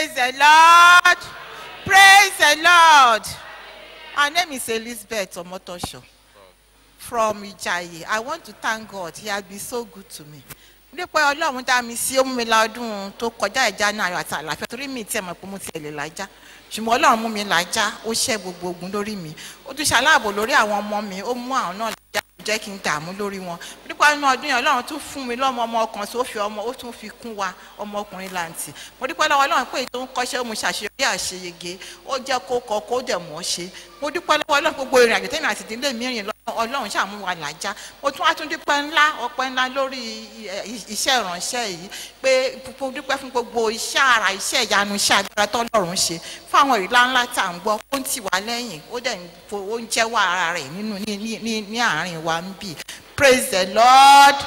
Praise the Lord. Praise the Lord. Her name is Elizabeth Omotosho from Ijayi. I want to thank God. He has been so good to me. Nípa Ọlọ́run dá mi sí ó mú mi lọ́dún tó kọjá ìjà náà ayọ̀ àti àlàáfíà torí mi tiẹ̀ mọ̀ pé mo tiẹ̀ lè lájà. Ṣùgbọ́n Ọlọ́run mú mi lájà ó ṣẹ́ gbogbo ogun lórí mi. Ó tún ṣaláàbò lórí àwọn ọmọ mi ó mú àwọn náà lájà jẹ́ kí n dààmú lórí wọn. Nípa inú ọdún yẹn Ọlọ́run tún fún mi lọ́mọ ọmọ ọkàn tó fi ọmọ ó tún fi kún wa ọmọkùnrin làǹtì. Mo dúpẹ́ lọ́wọ́ Ọlọ́run pé ètò ń kọ́ṣẹ́ ó mu ṣàṣeyọrí àṣeyege ó jẹ́ kó kọ kó dẹ̀ mọ́ ṣe. Mo dúpẹ́ lọ́wọ́ Ọlọ́run gbogbo ìrìn àjò tẹ́mi àti ìdílé mi rìn lọ Ọlọ́run ṣàmú wa làjá. Mo tún wá tún dúpẹ́ ńlá ọpẹ́ ńlá lórí i- iṣẹ́ ìránṣẹ́ yìí pé mo dúpẹ́ fún gbogbo iṣẹ́ ara iṣẹ́ ìyanu iṣẹ́ agbára tọ́lọ́run ṣe fún àwọn ìlà ńlá tá à ń gbọ́ ó ń tì wá lẹ́yìn ó dẹ̀ ń fo- ó ń jẹ́wọ́ ara rẹ̀ nínú ní ní ní ní àárín wa ń bì praise the lord.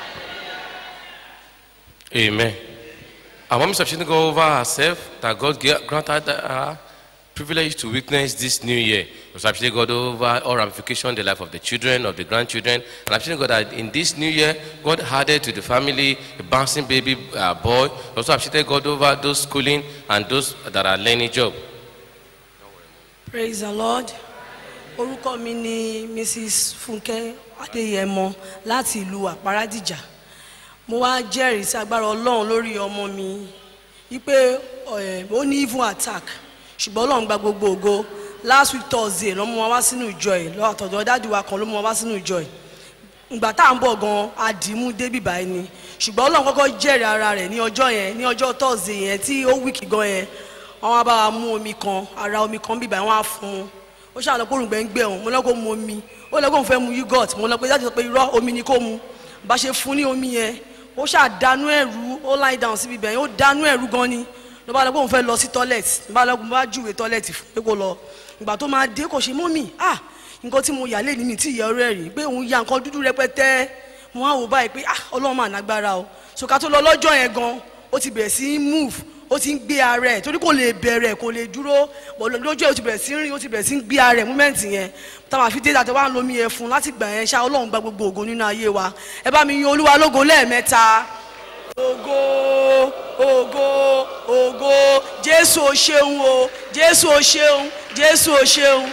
Amen. Our mom is appreciating God over herself that God ga- granted her privilege to witness this new year. Was appreciating God over all ramifications, the life of the children, of the grandchildren, and appreciating God that in this new year, God added to the family a bouncing baby uh, boy. Also appreciating God over those schooling and those that are learning job. praise the lord orúkọ mi ni mrs funke adéyẹmọ láti ìlú àparadìjà mo wá jẹ́rìí sí agbára ọlọ́run lórí ọmọ mi wípé ẹ̀, ó ní even attack ṣùgbọ́n ọlọ́run gba gbogbo ògo last week thursday ló mú wa wá sínú ìjọ ẹ̀ lọ́wọ́ àtọ̀dọ̀ dáàdi wa kan ló mú wa wá sínú ìjọ ẹ̀ ìgbà tá à ń bọ̀ gan àdìmú débì báyìí ni ṣùgbọ́n ọlọ́run kọ́kọ́ jẹ́rìí ara rẹ̀ ní ọjọ́ yẹn ní ọjọ́ thursday yẹn tí ó wíìkì gan yẹn wọ́n wá bá wa mú omi kan ara omi kan bíbá wọ́n á fún un ó ṣàlọ́ pé òrùngbẹ́ ń gbẹ òun mo lọ́ kó mu omi ó lọ́ kó òun fẹ́ mu yogurt mo lọ pé jáde sọ pé irọ́ omi ni kó mu bá ṣe fún ní omi yẹn ó ṣàdánú ẹ̀rú ó lie down síbi bẹ̀yẹn ó dánú ẹ̀rú gan ni ló bá lọ pé òun fẹ́ lọ sí toilet ló bá lọ pé mo bá júwe toilet fún pé kó lọ ìgbà tó máa dé kò ṣe mọ́mì ah nǹkan tí mo yà lé ní mi tí ìyá ọ̀rẹ́ rí pé òun ya nǹkan dúdú rẹpẹtẹ mo wá wò báyìí pé ah ọlọ́run mà nágbára o ṣòkà tó lọ lọ́jọ́ yẹn gan ó ti bẹ̀rẹ̀ sí í move ó ti ń gbé ara ẹ̀ torí kò lè bẹ̀rẹ̀ kò lè dúró bọ̀ lójú ẹ̀ ó ti bẹ̀rẹ̀ sí í rìn ó ti bẹ̀rẹ̀ sí í gbé ara ẹ̀ múmẹ́ǹtì yẹn táwọn àfi dé dàtẹ́ wá ń lomi yẹn fún láti gbà yẹn ṣá ọlọ́run gba gbogbo ògo nínú ayé wa ẹ bá mi yin olúwa lógo lẹ́ẹ̀mẹ́ta ògo ògo ògo jésù o ṣeun o jésù o ṣeun jésù o ṣeun.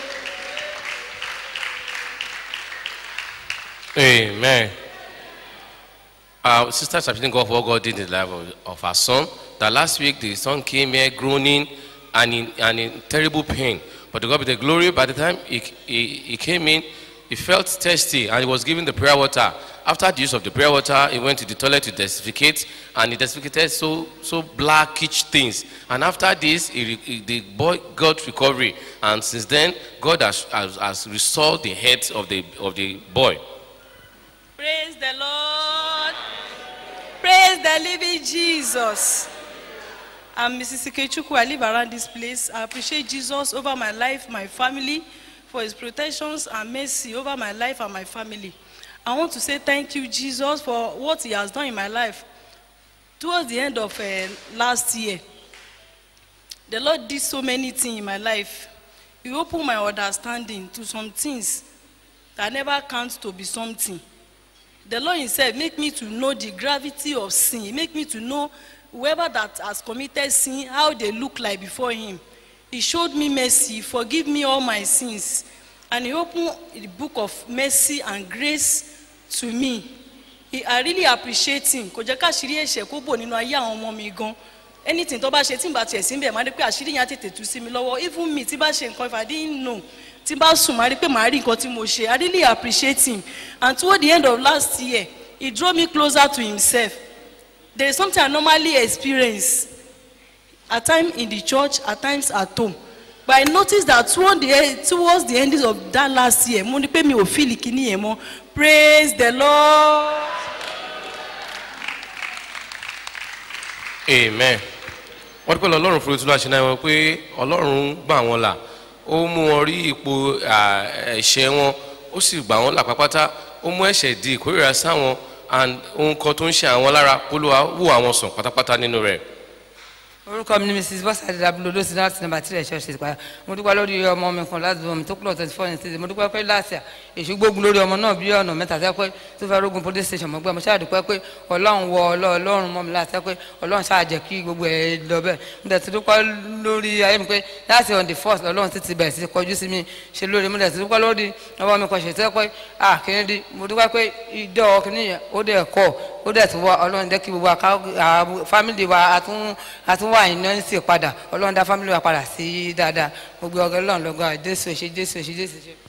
Amen. Our sister is appreciating God for what God did in the life of, of her son. That last week the son came here groaning and in, and in terrible pain. But to God be the glory, by the time he, he, he came in, he felt thirsty and he was given the prayer water. After the use of the prayer water, he went to the toilet to desiccate and he desicated so, so blackish things. And after this, he, re- he- the boy got recovery. And since then, God has, has, has restored the head of the, of the boy. Praise the Lord. Praise the living Jesus. I'm Mrs. Ikechukwu. I live around this place. I appreciate Jesus over my life, my family, for his protections and mercy over my life and my family. I want to say thank you, Jesus, for what he has done in my life. Towards the end of uh, last year, the Lord did so many things in my life. He opened my understanding to some things that never count to be something. The Lord himself make me to know the gravity of sin. He make me to know whoever that has committed sin, how they look like before him. He showed me mercy, forgive me all my sins. And he opened the book of mercy and grace to me. He, I really appreciate him. Kò jẹ́ ká àṣírí ẹ̀ṣẹ̀ kó bò nínú ayé àwọn ọmọ mi gan. Anything tó bá ṣe tí n bá tiẹ̀ sí bẹ̀ máa rí pé àṣírí yẹn á tètè tú sí mi lọ́wọ́. Even me tí bá ṣe nǹkan if I didn't know tí bá sùn máa rí pé màá rí nǹkan tí mo ṣe. I really appreciate him. And toward the end of last year, he drew me closer to himself. There is something I normally experience at times in the church, at times at home. But I noticed that toward the end, towards the ending of that last year, mo ní pé mi ò feel ìkíní yẹn mọ́. Praise the Lord. amen wọ́n dúpẹ́ lọ ọlọ́run fún ìtura ṣe náà wọn pé ọlọ́run gbà wọ́n là ó mú wọn rí ipò à, ẹ̀ṣẹ̀ wọn ó sì gbà wọ́n là pápátá ó mú ẹ̀ṣẹ̀ di ìkórìíra sáwọn and ohun kan tó ń ṣe àwọn lára kó ló wá wò àwọn sàn pátápátá nínú rẹ̀ orúkọ mi ni mrs bọ́sàdé dábúlò ló sì láti nàmbà tí rẹ̀ ṣọ́ọ̀ṣì ti padà mo dúpẹ́ lórí ọmọ mi kan láti bọ̀ mi tó kúlọ̀ twenty four ní títì mo dúpẹ́ pé láti à èṣù gbógun lórí ọmọ náà bí ọ̀nà mẹ́ta tẹ́ pé tó fẹ́ rógun police station mọ́gbẹ́ mo ṣáà dúpẹ́ pé ọlọ́run wọ ọlọ́run mọ́ mi láti tẹ́ pé ọlọ́run ṣáà jẹ́ kí gbogbo ẹ̀ lọ bẹ́ẹ̀ mo dẹ̀ ti dúpẹ́ lórí ayé mi pé láti on the first ọlọ́run ti ti bẹ̀rẹ̀ sí kọjú sí mi ṣe lórí mo dẹ̀ ti dúpẹ́ lórí ọwọ́ mi kan ṣètẹ́ pé à kìíní di mo dúpẹ́ pé ìdọ́ kìíní yẹn ó dẹ̀ kọ́ ó dẹ̀ ti wá ọlọ́run jẹ́ kí gbogbo àká fámìlì wa àtún àtúnwá ìnáwó sí padà ọlọ́run dá fámìlì wa padà sí dáadáa gbogbo ọgọ́ ọlọ́run lọ́gọ́ jésù ṣe jésù ṣe jésù ṣe.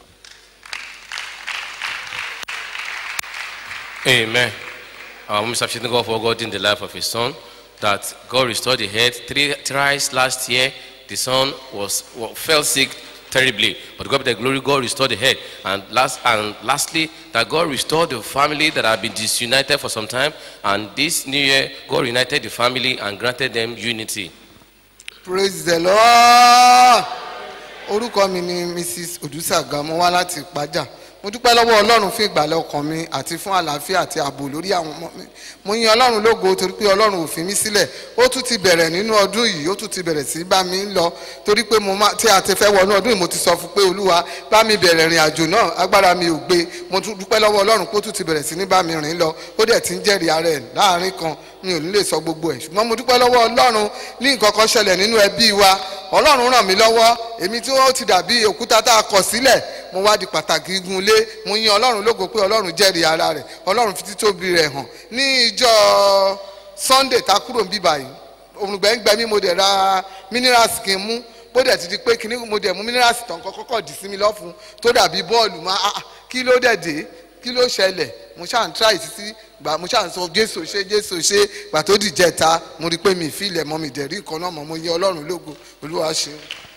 Amen. Our Mr. Appreciating God for God in the life of his son, that God restored the head. Three thrice last year, the son was, wa- fell sick terribly, but God be the glory, God restored the head. And last and lastly, that God restored the family that had been disunited for some time, and this new year, God united the family and granted them unity. praise the lord orúkọ mi ni mrs odusaga mo wá láti ìpájà mo dúpẹ́ lọ́wọ́ ọlọ́run fún ìgbàlẹ̀ ọkàn mi àti fún àlàáfíà àti ààbò lórí àwọn ọmọ mi mo yin ọlọ́run lógo torí pé ọlọ́run ò fi mí sílẹ̀ ó tún ti bẹ̀rẹ̀ nínú ọdún yìí ó tún ti bẹ̀rẹ̀ sí bá mi ń lọ torí pé mo máa tí a ti fẹ́ wọnú ọdún yìí mo ti sọ fún pé olúwa bá mi bẹ̀rẹ̀ ìrìn àjò náà agbára mi ò gbé mo tún dúpẹ́ lọ́wọ́ ọlọ́run pé ó tún ti bẹ̀rẹ̀ sí ní bá mi rìn lọ ó dẹ̀ ti ń jẹ́rìí ara ẹ̀ láàrin kan mi ò ní lè sọ gbogbo ẹ̀ ṣùgbọ́n mo dúpẹ́ lọ́wọ́ ọlọ́run ní nǹkan kan ṣẹlẹ̀ nínú ẹbí wa ọlọ́run ràn mí lọ́wọ́ èmi tí wọ́n ti dàbí òkúta tá a kọ̀ sílẹ̀ mo wá di pàtàkì igun lé mo yin ọlọ́run lógo pé ọlọ́run jẹ́rìí ara rẹ̀ ọlọ́run fi títóbi rẹ̀ hàn ní ìjọ sunday tá a kúrò ń bíbà yìí òmùgbẹ́ngbẹ́ mi mo dẹ̀ ra minerals kí n mú bó dẹ̀ ti di pé kíní mo dẹ̀ mú minerals tán kọ́ kọ́kọ́ dì sí mi lọ́fun tó dàbí bọ́ọ̀lù máa ah, ah, kí ló dẹ̀ dé kí ló ṣẹlẹ̀ mo ṣáà ń tíráì títí gbà mo ṣáà ń sọ jésù ṣe jésù ṣe gbà tó dìjẹ́ ta mo rí i pé mi ì fi ilẹ̀ mọ́ mi dẹ̀ rí nǹkan náà mọ́ mo yin ọlọ́run lógo olúwa ṣeun.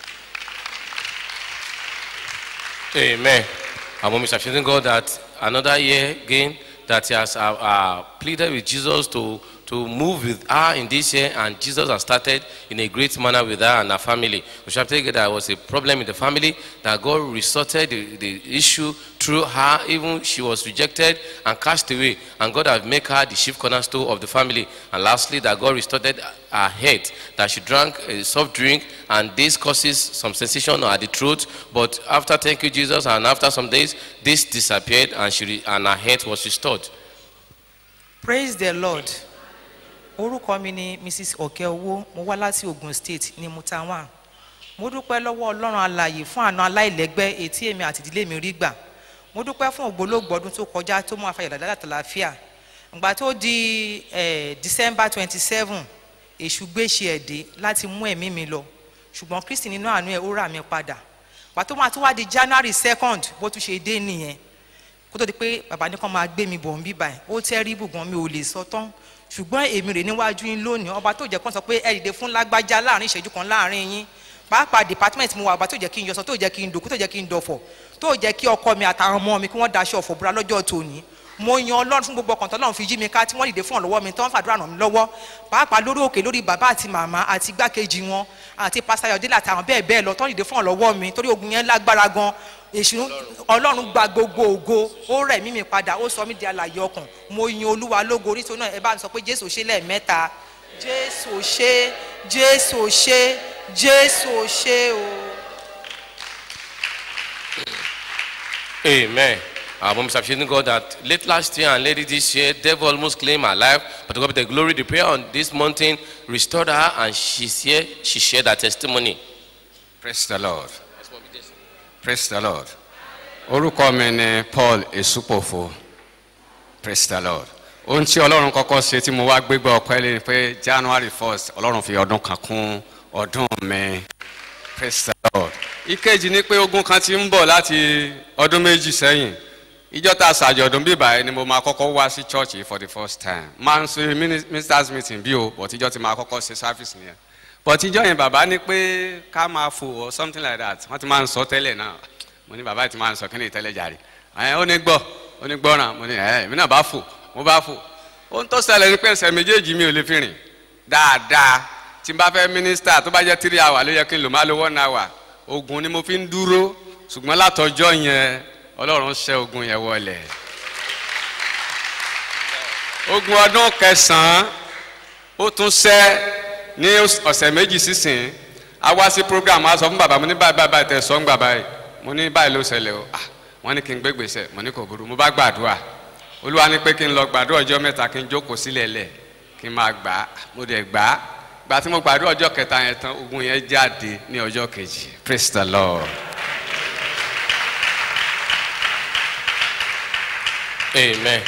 Amen. And when we appreciating God that another year again that he has uh, uh, pleaded with Jesus to to move with her in this year, and Jesus has started in a great manner with her and her family. We shall take it that there was a problem in the family, that God resorted the, the issue through her, even she was rejected and cast away, and God has made her the chief cornerstone of the family. And lastly, that God restored her head, that she drank a soft drink, and this causes some sensation at the throat. But after thank you, Jesus, and after some days, this disappeared, and she re- and her head was restored. praise the lord orúkọ mi ni mrs ọ̀kẹ́ owó mo wá láti ogun state ní mutawan mo dúpẹ́ lọ́wọ́ ọlọ́run alàyè fún àna aláìlẹ́gbẹ́ etí èmi àti ìdílé mi rí gbà mo dúpẹ́ fún ògbólógbò ọdún tó kọjá tó mú afayọ̀ dáadáa àtàlàáfíà ìgbà tó di eh, december twenty seven èṣù gbéṣe ẹ̀dẹ́ láti mú ẹ̀mí mi lọ ṣùgbọ́n kristi nínú àánú ẹ̀ ó rà mí padà pàtó máa tún wá di january second bó tún ṣe dé nìyẹn kó tó di pé bàbá ní kàn máa gbé mi bọ̀ ń bí báyìí ó tẹ́rí bùgbọ́n mi ò lè sọ tán ṣùgbọ́n èmi rè níwájú yín lónìí ọba tó jẹ́ kán sọ pé ẹ dìde fún lágbájá láàrin ìṣẹ́jú kan láàrin yín pàápàá department mo wà ọba tó jẹ́ kí n yọsọ tó jẹ́ kí n dòkú tó jẹ́ kí n dọ̀fọ̀ tó jẹ́ kí ọkọ mi àtàwọn ọmọ mi kí wọ́n daṣọ ọ̀fọ̀ búra lọ́jọ́ tòní mo yan ọlọ́run fún gbogbo ọkàn tọ́lọ́run fi jí mi ká tí wọ́n dìde fún ọ̀lọ́wọ́ mi tán fàdúrà ràn mí lọ́wọ́ pàápàá lórí òkè lórí bàbá àti màmá àti igbákejì wọn àti pásítọ̀ délà àtàwọn bẹ́ẹ̀ bẹ́ẹ̀ lọ tán dìde fún ọ̀lọ́wọ́ mi torí ogun yẹn lágbára gan èṣù ọlọ́run gba gbogbo ògo ó rẹ̀ mí mi padà ó sọ mí di alàyè ọkàn mo yin olúwa lógo oríṣi náà ẹ bá mi sọ pé jésù ṣe lẹ́ẹ̀mẹ́ta jésù ṣe jésù ṣe jésù ṣe o. Amen. Our mom is appreciating God that late last year and late this year, devil almost claimed her life, but to God be the glory, the prayer on this mountain restored her, and she's here. She shared her testimony. praise the lord praise the lord orúkọ mi ni paul esupofo praise the lord ohun tí ọlọ́run kọ́kọ́ ṣe tí mo wá gbégbá ọpẹ́ lé ni pé january first ọlọ́run fi ọdún kan kún ọdún mi praise the lord ìkejì ni pé ogun kan ti ń bọ̀ láti ọdún méjì sẹ́yìn ìjọ tá a ṣàjọ̀dún bíbá yẹn ni mo máa kọ́kọ́ wá sí church yìí for the first time máa ń ṣe mini- ministers meeting bí o but ìjọ ti máa kọ́kọ́ ṣe service nìyẹn but ìjọ yẹn bàbá ní pé ká máa fò or something like that wọ́n ti máa ń sọ tẹ́lẹ̀ náà mo ní bàbá yìí ti máa ń sọ kí ni ìtẹ́lẹ̀ jàre ẹ̀ ó ní gbọ́ ó ní gbọ́ràn mo ní ẹ̀ èmi náà bá fò mo bá fò ohun tó ṣẹlẹ̀ ni pé ẹsẹ̀ méjèèjì mi ò lè fi rìn dáadáa tí n bá fẹ́ mínísítà tó bá jẹ́ three hour ló yẹ kí n lò má lo one hour ogun ni mo fi ń dúró ṣùgbọ́n látọjọ́ yẹn ọlọ́run ṣẹ́ ogun yẹn wọlé ogun ọdún kẹsàn-án ó tún ṣẹ́ ní ọ̀sẹ̀ méjì sísìn a wá sí program a sọ fún bàbá mo ní báyìí báyìí báyìí tẹ sọ ń gbà báyìí mo ní báyìí ló ṣẹlẹ̀ o ah wọ́n ní kí n gbé gbèsè mo ní kò burú mo bá gbàdúrà olúwa ní pé kí n lọ gbàdúrà ọjọ́ mẹ́ta kí n jókòó sílẹ̀ lẹ̀ kí n máa gbà á mo dẹ̀ gbà á gbà tí mo gbàdúrà ọjọ́ kẹta yẹn tán ogun yẹn jáde ní ọjọ́ kejì praise the lord. Amen.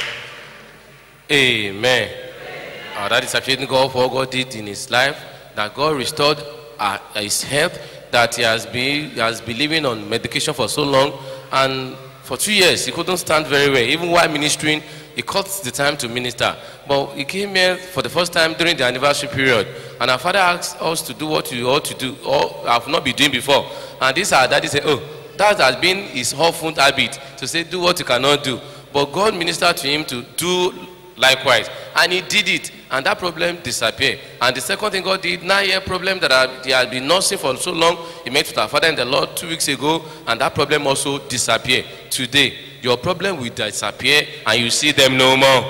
Amen. Uh, that is appreciating God for what God did in his life, that God restored uh, his health, that he has been he has been living on medication for so long, and for two years he couldn't stand very well. Even while ministering, he cut the time to minister. But he came here for the first time during the anniversary period, and our father asked us to do what we ought to do, or have not been doing before. And this our daddy said, "Oh, that has been his often habit to say, do what you cannot do." But God ministered to him to do likewise, and he did it, and that problem disappeared. And the second thing God did, nine-year problem that had- he had been nursing for so long, he met with our father in the Lord two weeks ago, and that problem also disappeared. Today, your problem will disappear, and you see them no more.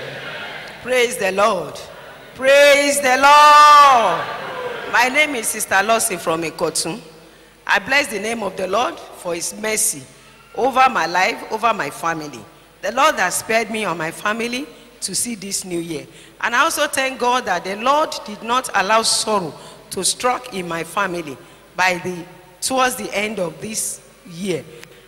Praise the Lord. Praise the Lord. My name is Sister Lossie from Ikotun. I bless the name of the Lord for his mercy over my life, over my family. The Lord has spared me and my family to see this new year. And I also thank God that the Lord did not allow sorrow to strike in my family by the towards the end of this year.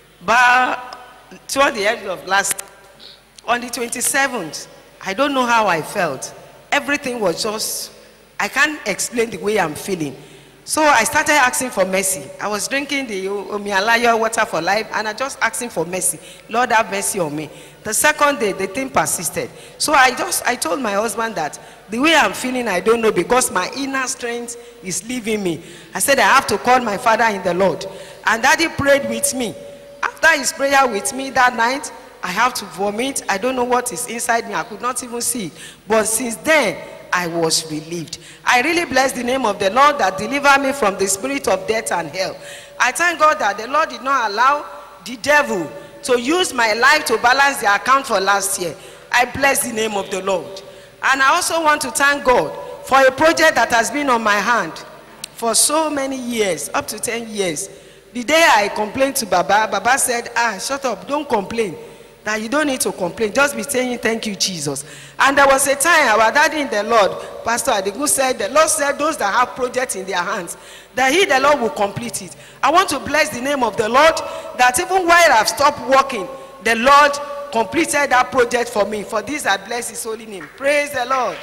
But toward the end of last on the 27th, I don't know how I felt. Everything was just, I can't explain the way I'm feeling. So I started asking for mercy. I was drinking the Omialaya water for life and I just asking for mercy. Lord have mercy on me. The second day, the thing persisted. So I just, I told my husband that the way I'm feeling, I don't know because my inner strength is leaving me. I said I have to call my father in the Lord. And daddy prayed with me. After his prayer with me that night, I have to vomit. I don't know what is inside me. I could not even see. it. But since then, I was relieved. I really bless the name of the Lord that delivered me from the spirit of death and hell. I thank God that the Lord did not allow the devil to use my life to balance the account for last year. I bless the name of the Lord. And I also want to thank God for a project that has been on my hand for so many years, up to 10 years. The day I complained to Baba, Baba said, ah, shut up, don't complain. That you don't need to complain. Just be saying thank you, Jesus. And there was a time our daddy in the Lord, Pastor Adigun said, the Lord said those that have projects in their hands, that he, the Lord, will complete it. I want to bless the name of the Lord, that even while I've stopped working, the Lord completed that project for me. For this I bless his holy name. Praise the Lord.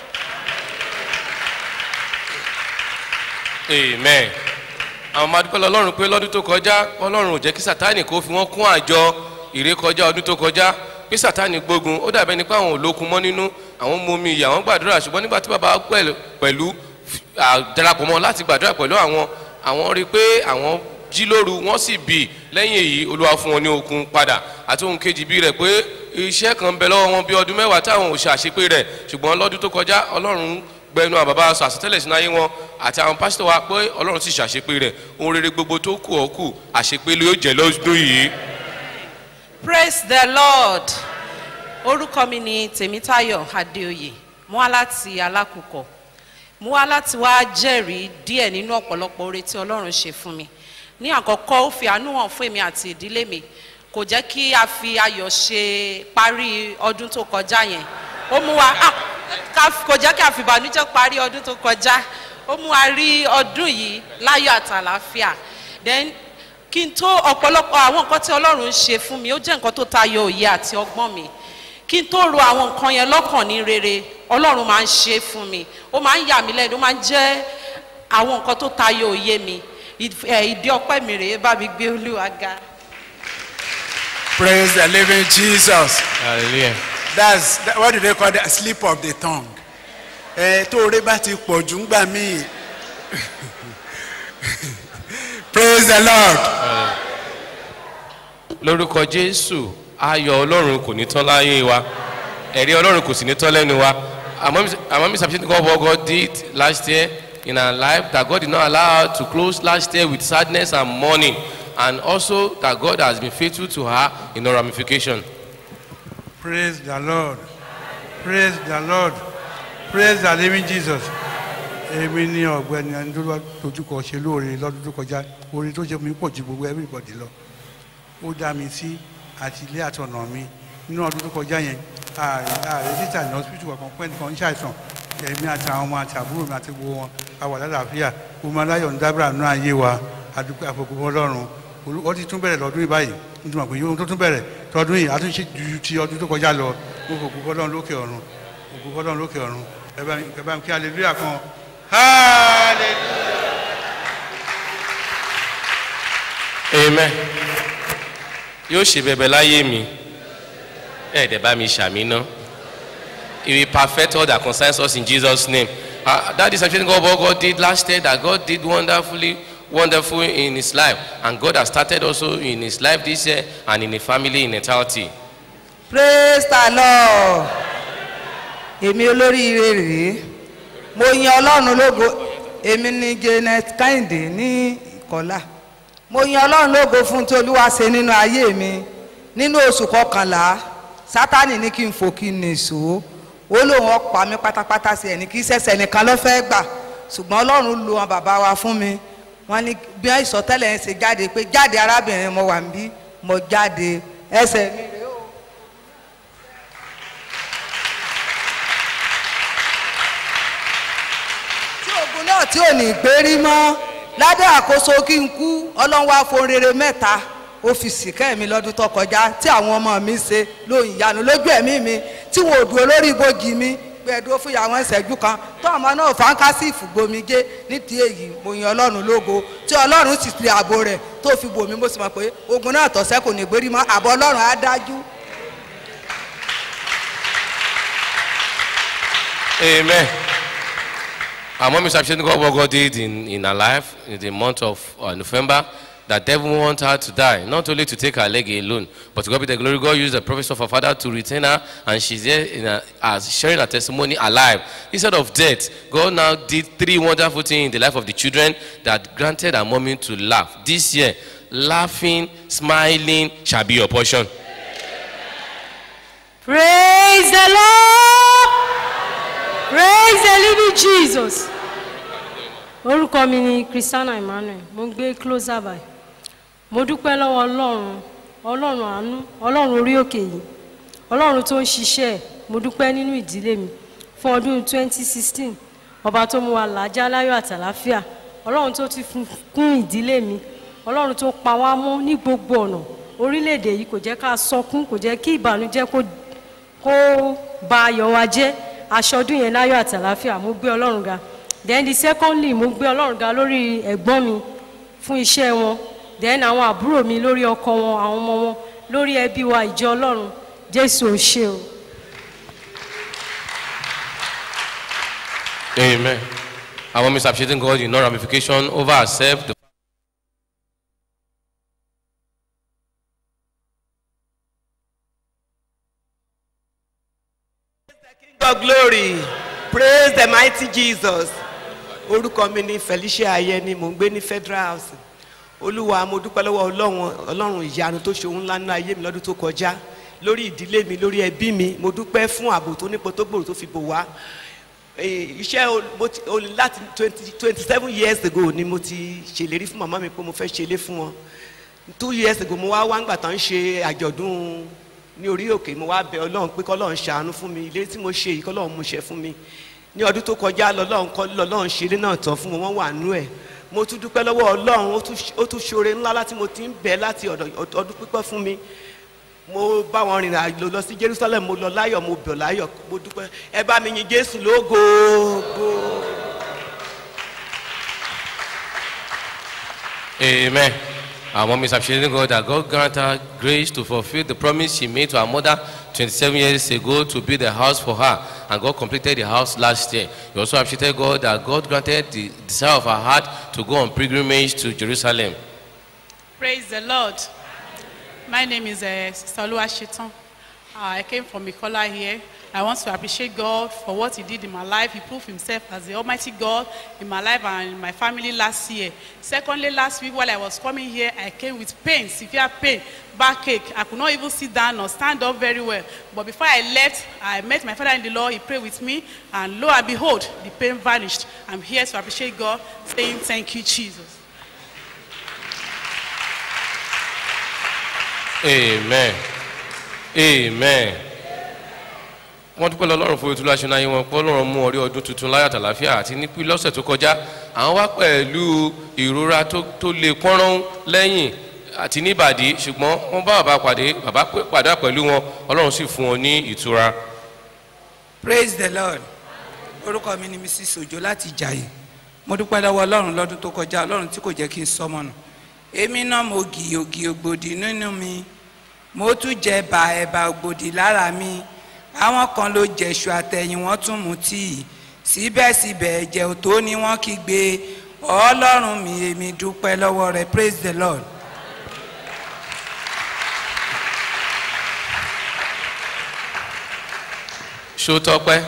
amen àwọn ọmọ adúpẹ́ lọ́lọ́run pé lọ́dún tó kọjá ọlọ́run ò jẹ́ kí sátánì kó fi wọ́n kún àjọ ìrékọjá ọdún tó kọjá pé sátánì gbógun ó dàbẹ́ nípa àwọn olókun mọ́ nínú àwọn mú omi ìyà wọ́n gbàdúrà ṣùgbọ́n nígbà tí bàbá pẹ̀lú pẹ̀lú à, darapọ̀ mọ́ láti gbàdúrà pẹ̀lú àwọn àwọn rí i pé àwọn jí lóru wọ́n sì bì lẹ́yìn èyí olúwa fún wọn ní okun padà àti ohun kejì bí rẹ̀ pé iṣẹ́ kan ń bẹ lọ́wọ́ wọn bí ọdún mẹ́wàá táwọn ò ṣe àṣepé rẹ̀ ṣùgbọ́n lọ́dún tó kọjá ọlọ́run gbẹnu àwọn bàbá sọ àsọtẹ́lẹ̀ sínú ayé wọn àti àwọn pásítọ̀ wa pé ọlọ́run sì ṣàṣepé rẹ̀ ohun rere gbogbo tó kù ọ́ kù àṣepé ló yóò jẹ́ lọ́dún yìí. praise the lord orúkọ mi ni tèmítáyọ̀ adéoyè mo wá láti alákùkọ mo wá láti wá jẹ́rìí díẹ̀ nínú ọ̀pọ̀lọpọ̀ oore tí ọlọ́run ṣe fún mi ní àkọ́kọ́ ó fi àánú hàn fún èmi àti ìdílé mi kò jẹ́ kí a fi ayọ̀ ṣe parí ọdún tó kọjá yẹn ó mú wa ah, ká- kò jẹ́ kí a fi ìbànújẹ́ parí ọdún tó kọjá ó mú wa rí ọdún yìí láyọ̀ àtàlàáfíà then kí n tó ọ̀pọ̀lọpọ̀ àwọn nǹkan tí ọlọ́run ń ṣe fún mi ó jẹ́ nǹkan tó tayọ òye àti ọgbọ́n mi kí n tó ro àwọn nǹkan yẹn lọ́kàn ní rere ọlọ́run máa ń ṣe é fún mi ó máa ń yà mí lẹ́nu ó máa ń jẹ́ àwọn nǹkan tó tayọ òye mi Ìf- ẹ̀, ìdí ọpẹ́ mi rèé bá mi gbé olúwa ga. Praise the living Jesus. hallelujah. That's that, what do they call that? Slip of the tongue. Ẹ tó orí bá ti pọ̀ jù ń gbà míì. Praise the Lord. lórúkọ jésù ayọ̀ ọlọ́run kò ní tán láyé wa ẹ̀rí ọlọ́run kò sì ní tán lẹ́nu wa àmọ́ mi sàbíṣẹ́ God what God did last year in our life that God did not allow her to close last year with sadness and mourning and also that God has been faithful to her in her ramification. Praise the Lord. Praise the Lord. Praise the living Jesus. èmi ní ọ̀gbẹ́ni ẹni tó dojúkọ ṣe lóore lọ́dún tó kọjá oore tó ṣe fún mi pọ̀ ju gbogbo everybody lọ ó dá mi sí àti ilé àtọ̀nà mi nínú ọdún tó kọjá yẹn ààrẹ ààrẹ títà ní hospital kankan pẹ́ nìkan ń ṣàìsàn èmi àtàwọn ọmọ àti àbúrò mi àti gbogbo wọn a wà lálàáfíà gbogbo aláyọ̀ ń dábàrà nínú ayé wa àdúgbò àfọkùnrin ọlọ́run Olú- ó ti tún bẹ̀rẹ̀ lọ́dún yìí báyìí nítorí pé ohun tó tún bẹ̀rẹ̀ tọdún yìí àtúnṣe ju ti ọdún tó kọjá lọ mo fò gbogbo ọlọ́run lókè ọ̀run gbogbo ọlọ́run lókè ọ̀run ẹ bá mi- ẹ bá mi kí hallelujah kan hallelujah. amen yóò ṣe bẹbẹ láyé mi ẹ dẹ bá mi ṣàmì ná he will perfect all that concerns us in jesus name uh, that is actually what god did last year that god did wonderfully wonderful in his life and god has started also in his life this year and in the family in entirety praise the lord èmi olóríire rèé mo yan ọlọ́run lógo èmi ni janet kẹ́hìndé ní ìkọ́lá mo yan ọlọ́run lógo fún tí olúwa ṣe nínú ayé mi nínú oṣù kọkànlá sátani ní kí n fò kí n nìṣó ó lóun ọ̀pá mi pátápátá sí ẹni kí sẹ́sẹ̀ nìkan ló fẹ́ gbà ṣùgbọ́n ọlọ́run lu wọn bàbá wa fún mi wọ́n ní bí wọ́n ìsọtẹ́lẹ̀ yẹn ṣe jáde pé jáde arábìnrin mo wà níbí mo jáde ẹsẹ̀ mi rèé o. tí ogun náà tí ò ní gbérí mọ́ lábẹ́ àkóso kí n kú ọlọ́run wá fohùn rere mẹ́ta ó fi sìkẹ́ mi lọ́dún tó kọjá tí àwọn ọmọ mi ṣe lóyún ìyanu lójú ẹ̀mí mi tí wọn ò dúró lórí ibojì mi gbẹdúró fún ìyàwó ìṣẹ́jú kan tó ọmọ náà fáńkásì ìfúgbomijé nídìí èyí mo yan ọlọ́run lógo tí ọlọ́run sì fi ààbò rẹ̀ tó fi bò mí mo sì mọ̀ pé ogun náà tọ̀sẹ̀ kò ní gbérí mọ́ àbọ̀ ọlọ́run á dájú. Amen. Our mom is appreciating God what God did in, in her life in the month of uh, November. That devil want her to die, not only to take her leg alone, but to God be the glory. God used the prophet of her father to retain her, and she's there in a, as sharing her testimony alive instead of death. God now did three wonderful things in the life of the children that granted her mommy to laugh. This year, laughing, smiling shall be your portion. Praise the Lord. Praise the living Jesus. Orúkọ mi ni Christiana Emmanuel, mo ń gbé closer by. Mo dúpẹ́ lọ́wọ́ Ọlọ́run, Ọlọ́run àánú, Ọlọ́run orí òkè yìí, Ọlọ́run tó ń ṣiṣẹ́ ẹ̀, mo dúpẹ́ nínú ìdílé mi fún ọdún 2016, ọba tó mú wa làájá láyọ̀ àtàláfíà, Ọlọ́run tó ti fún- kún ìdílé mi, Ọlọ́run tó pa wá mọ́ ní gbogbo ọ̀nà, orílẹ̀-èdè yìí kò jẹ́ ká sọkún, kò jẹ́ kí ìbànújẹ́ kó kó ba ayọ̀ wa jẹ́ aṣọdún yẹn láyọ̀ àtàláfíà mo gbé ọlọ́run ga then the secondly mo gbé ọlọ́run ga lórí ẹ̀gbọ́n mi fún iṣẹ́ wọn then àwọn àbúrò mi lórí ọkọ wọn àwọn ọmọ wọn lórí ẹbí wa ìjọ ọlọ́run jésù ò ṣe o. Amen. Our mom is appreciating God in no ramification over herself. The God glory praise the mighty Jesus orúkọ mi ni Felicia Ayẹni mò ń gbé ní Federal House olúwa mo dúpẹ́ lọ́wọ́ ọlọ́run ọlọ́run ìyanu tó ṣe ohun ńlá nínú ayé mi lọ́dún tó kọjá lórí ìdílé mi lórí ẹbí mi mo dúpẹ́ fún ààbò tó nípo tó gbòòrò tó fi bò wá Eh, iṣẹ́ o- mo ti- o- láti twenty twenty seven years ago ni mo ti ṣèlérí fún màmá mi pé mo fẹ́ ṣẹlé fún wọn two years ago mo wá wá ńgbà tán ń ṣe àjọ̀dún ní orí òkè mo wá bẹ ọlọ́run pé kọ́lọ́run ṣàánú fún mi ilé tí mo ṣe yìí kọ́lọ́run mú ṣe fún mi ní ọdún tó kọjá lọ́lọ́run kọ́ lọ́lọ́run ṣe ilé náà tán fún wọn wọ́n wà nú ẹ̀ mo tún dúpẹ́ lọ́wọ́ ọlọ́run ó tún ṣe- ó tún ṣoore ńlá láti mo ti ń bẹ̀ láti ọ̀dọ̀ ọdún pípẹ́ fún mi mo bá wọn rìnrìn àjò lọ sí Jerusalem mo lọ láyọ̀ mo bọ̀ láyọ̀ mo dúpẹ́ ẹ bá mi yin Jésù lógo go. Amen. Our mom is appreciating God that God grant her grace to fulfill the promise she made to her mother 27 years ago to build a house for her. And God completed the house last year. You also appreciated God that God granted the desire of her heart to go on pilgrimage to Jerusalem. Praise the Lord. My name is uh, Sister Oluwasetan. Uh, I came from Ikola here. I want to appreciate God for what He did in my life. He proved Himself as the Almighty God in my life and in my family last year. Secondly, last week while I was coming here, I came with pain, severe pain, backache. I could not even sit down or stand up very well. But before I left, I met my father in the law. He prayed with me, and lo and behold, the pain vanished. I'm here to appreciate God, saying thank you, Jesus. amen amen wọ́n dúpẹ́ lọ́lọ́run fún ètò láṣẹ náà wọn pé ọlọ́run mú ọrí ọdún tuntun láyọ̀ àtàláfíà àti nípí lọ́sẹ̀ tó kọjá àwọn wá pẹ̀lú ìrora tó tó lè pọ́nrán lẹ́yìn àti níbàdí ṣùgbọ́n wọ́n bá bàbá pàdé bàbá pé- pàdé pẹ̀lú wọn ọlọ́run sì fún wọn ní ìtura. praise the lord orúkọ mi ni mrs ojo láti ìjàyè mo dúpẹ́ lọ́wọ́ ọlọ́run lọ́dún tó kọjá ọlọ́run tí kò jẹ́ kí n sọmọ nù èmi náà mo gì ògì ògbòdì nínú mi mo tún jẹ ẹ̀bà ẹ̀bà ògbòdì lára mi àwọn kan ló jẹ̀ṣù àtẹ̀yìn wọ́n tún mu tíì síbẹ̀síbẹ̀ ẹ̀jẹ̀ òtó ni wọ́n kígbe ọlọ́run mi èmi dúpẹ́ lọ́wọ́ rẹ̀ praise the lord. ṣó tọpẹ́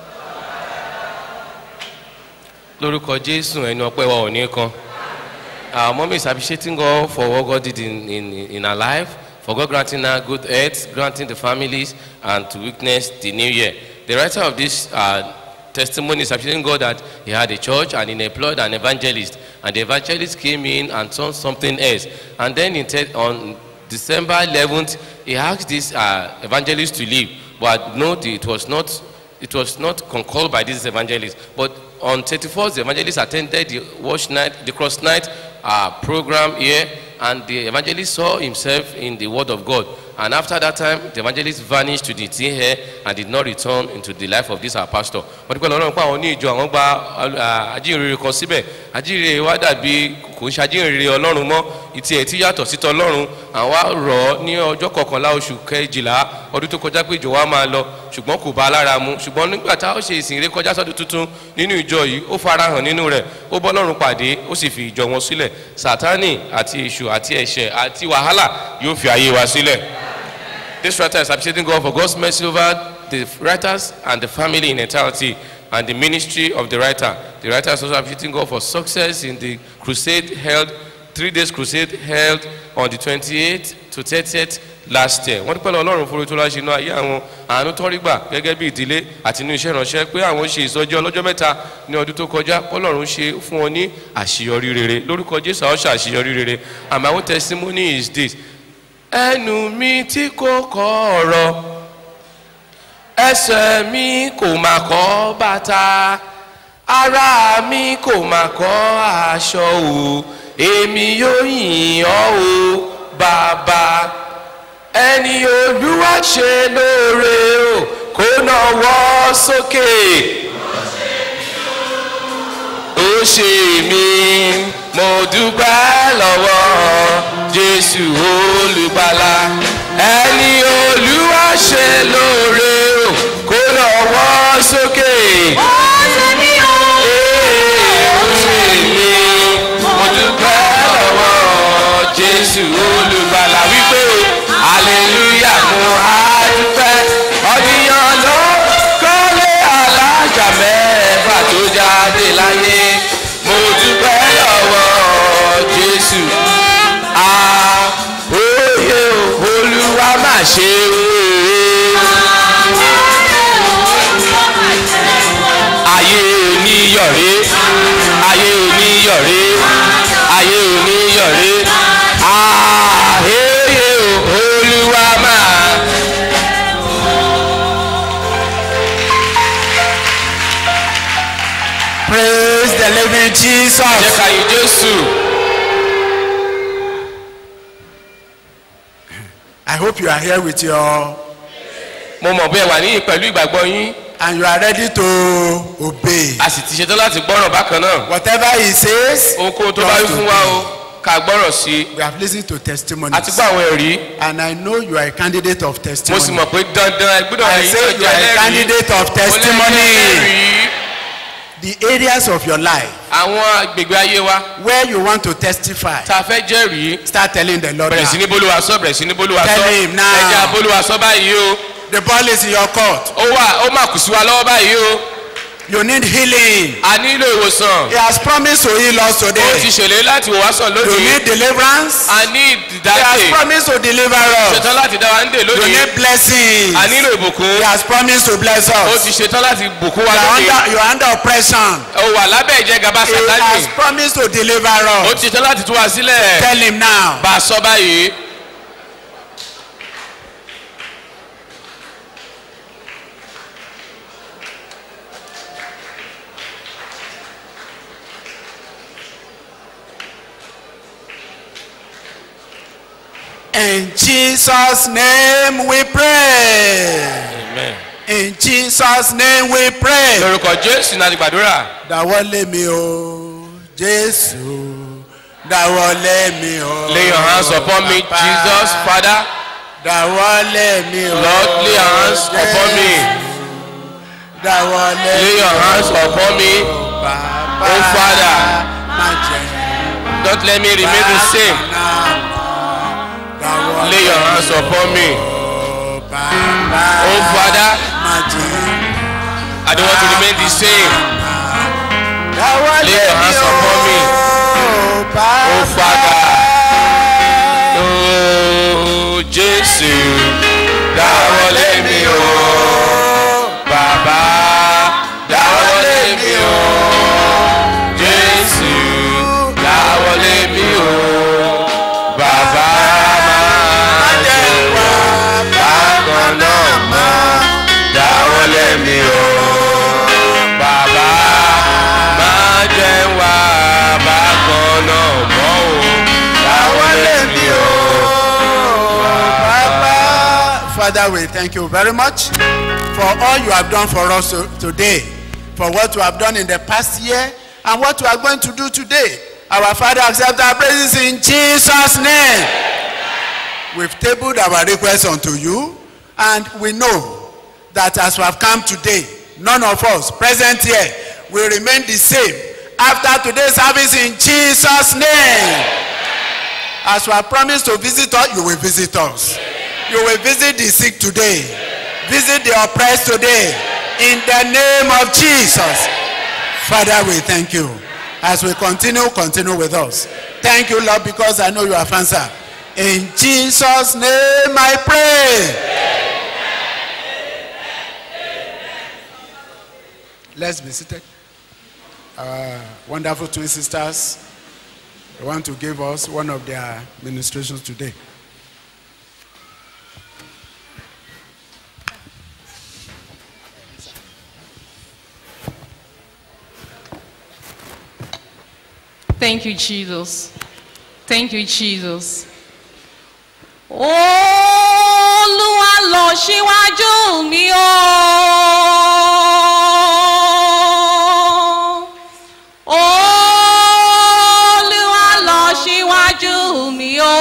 lórúkọ jésù ẹni ọpẹ́ wa ò ní kan our mom is appreciating God for what God did in, in, in her life, for God granting her good health, granting the families, and to witness the new year. The writer of this uh, testimony is appreciating God that he had a church and he employed an evangelist, and the evangelist came in and saw something else. And then in te- on December 11th, he asked this uh, evangelist to leave, but no, it was not it was not concurred by this evangelist. But on 31st, the evangelist attended the watch night, the cross night uh, program here, and the evangelist saw himself in the Word of God. And after that time, the evangelist vanished to the thin hair and did not return into the life of this our pastor. wọ́n dúpẹ́ lọ́rùn pé àwọn ní ìjọ àwọn gba uh, ajínrere kan síbẹ̀ ajínrere wa dàbí kò ń ṣe ajínrere ọlọ́run mọ́ ìtì ẹ̀ tí yàtọ̀ sí tọlọ́run àwọn á rọ̀ ọ́ ní ọjọ́ kọkànlá oṣù kejìlá ọdún tó kọjá pé ìjọ wa máa lọ ṣùgbọ́n kò bá a lára mu ṣùgbọ́n nígbà tá a ṣe ìsìn ré kọjá sọ́dún tuntun nínú ìjọ yìí ó farahàn nínú rẹ̀ ó bọ́ lọ́run pàdé ó sì fi ìjọ wọn sílẹ̀ sátánì àti èṣù àti ẹ̀ṣẹ̀ àti wàhálà yóò fi ayé wa sílẹ̀. This writer is appreciating God for God's mercy over the writers and the family in entirety and the ministry of the writer. The writer is also appreciating God for success in the crusade held, three days crusade held on the 28th to 30th last year. Wọ́n dúpẹ́ lọ Ọlọ́run fún orí láṣẹ inú ayé àwọn àánú tó rí gbà gẹ́gẹ́ bí ìdílé àti inú iṣẹ́ ìránṣẹ́ pé àwọn ṣe ìsọjí ọlọ́jọ́ mẹ́ta ní ọdún tó kọjá Ọlọ́run ṣe fún wọn ní àṣeyọrí rere lórúkọ Jésù àwọn ṣe àṣeyọrí rere and my own testimony is this ẹnu mi tí kò kọ ọ̀rọ̀ ẹsẹ̀ mi kò mà kọ́ bàtà ara mi kò mà kọ́ aṣọ o èmi yóò yìn ọ́ o bàbá ẹni olúwa ṣe lóore o kó náwó sókè ó ṣe mí mo dúpẹ́ lọ́wọ́ jésù olùgbàlà ẹni olúwa ṣe lóore o kó lọ́wọ́ sókè. ó ṣe mí o ó ṣe mí mo dúpẹ́ lọ́wọ́ jésù olùgbàlà wípé hallelujah mo á dúpẹ́ ọdíyàn ló kọ́lé alájà mẹ́fà tó jáde láyé mo dúpẹ́ lọ́wọ́ jésù àóyè olúwa má ṣe ayé oníyọ̀ré ayé oníyọ̀ré ayé oníyọ̀ré àóyè olúwa má. praise the living jesus. jẹ́ ká yìn jésù. i hope you are here with your. mo mọ̀ bí ẹ wà níyìn pẹ̀lú ìgbàgbọ́ yín. and you are ready to obey. a sì ti ṣetán láti gbọ́ràn bákan náà. whatever he says. ohunkóhun tó bá wí fún wa o ká gbọ́rọ̀ sí i. we have lis ten to testimonies. a ti gbọ́ àwọn ẹ̀rí. and i know you are a candidate of mo testimony. sì mọ̀ pé dandan ẹ gbọ́dọ̀ I ẹ̀yin say náà you are a jẹ́ candidate of testimony. ẹlẹ́rìí. the areas of your life. àwọn agbègbè ayé wa. where you want to testify. tá a fẹ́ jẹ́rìí. start telling the lord bẹ̀rẹ̀ sí ní now. bólúwa sọ bẹ̀rẹ̀ sí ní bólúwa sọ. Tell him now. ẹja bólúwa sọ báyìí o. The ball is in your court. ó wà ó mà kù sí wa lọ́wọ́ báyìí o. You need healing. a nílò ìwòsàn. He has promised to heal us ó ti today. ṣèlérí láti wò wá sàn You lónìí. need deliverance. a ní He has ìdájẹ́. promised to deliver us. ṣetán láti dá wa ń dè You lónìí. need blessings. a nílò ìbùkún. He has promised to bless ó us. ti ṣetán láti bùkún You wa are lónìí. under, you are under oppression. ó wà lábẹ́ ìjẹgàba He has sàtájì. promised to deliver ó us. ti ṣetán láti tú wa sílẹ̀. Tell him now. bá a sọ báyìí. In Jesus' name we pray. amen. In Jesus' name we pray. lórúkọ jésù náà ti gbàdúrà. Dáwọ́lé mi o, Jésù. Dáwọ́lé mi o. lay your hands upon me Bàbá. jesus father. Dáwọ́lé mi o. lord lay your hands upon me. Dáwọ́lé lay your hands upon me. Bàbá. oh father Má jẹ́ don't let me remain the same. Dáwọ́lé lay your hands upon me. Bàbá. oh father Má jẹ́ i don't want to remain the same. Dáwọ́lé lay your hands mi o. upon me. Bàbá. oh father. oh jésù dáwọ́lé mi o. bàbá dáwọ́lé mi o. jésù dáwọ́lé mi o. bàbá máa jẹ́ wá bákan náà mọ́ dáwọ́lé mi o. bàbá máa jẹ́ wá bákan náà mọ́ o. dáwọ́lé mi o. Father, we thank you very much for all you have done for us to- today, for what you have done in the past year, and what you are going to do today. Our Father, accept our praises in Jesus' name. We've tabled our request unto you, and we know that as we have come today, none of us present here will remain the same after today's service in Jesus' name. As we have promised to visit us, you will visit us. You will visit the sick today. Visit the oppressed today. In the name of Jesus. Father, we thank you. As we continue, continue with us. Thank you, Lord, because I know you have answered. In Jesus' name I pray. Let's be seated. Our wonderful twin sisters they want to give us one of their ministrations today. Thank you, Jesus. Thank you, Jesus. Olúwa lọ síwájú mi o. Olúwa lọ síwájú mi o.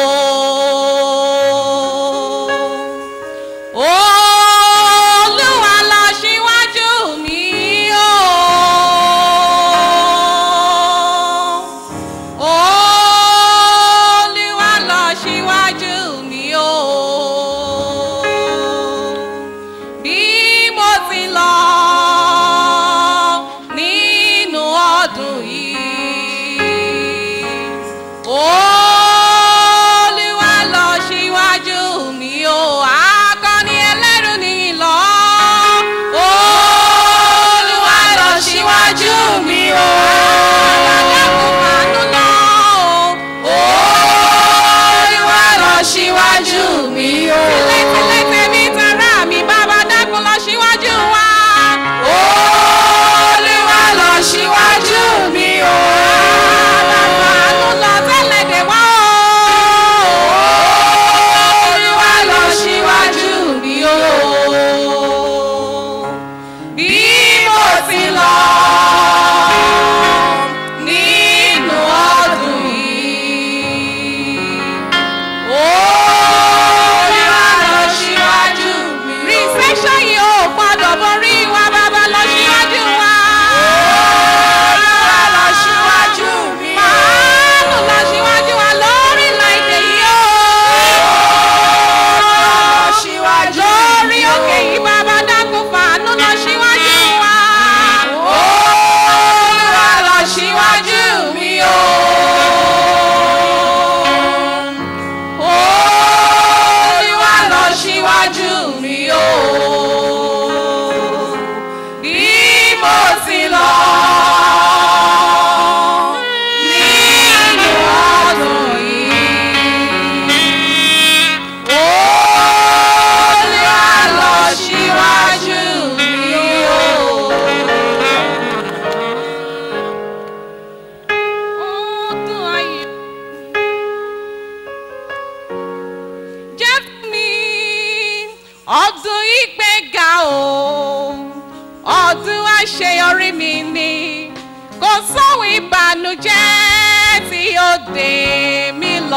Olúwa lọ síwájú mi o. Olúwa lọ síwájú mi o. Bí mo ti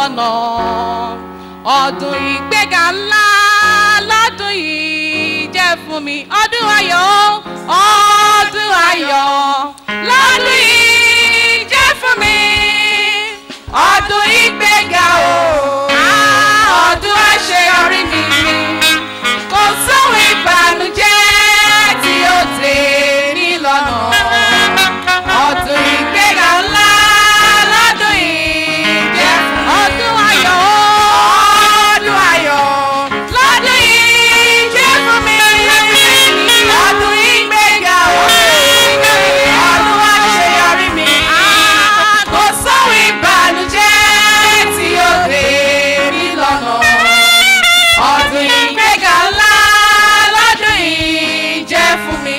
lọ́nà ọdún ìgbéga ńlá lọ́dún yìí jẹ́ fún mi ọdún ayọ̀ ọdún ayọ̀ lọ́dún yìí jẹ́ fún mi ọdún ìgbéga o ah, ọdún àṣeyọrí mi kò sóhun ìbànújẹ́ tí ó tè mí lọ́nà ọdún ìgbéga ńlá lọ́dún yìí jẹ́ fún mi. ọdún ayọ̀ ọdún ayọ̀ lọ́dún yìí jẹ́ fún mi. ọdún ìgbéga o ọdún àṣeyọrí mi kò sóhun ìbànújẹ́ tí ó dé mí lọ́nà ọdún ìgbéga ńlá lọ́dún yìí jẹ́ fún mi.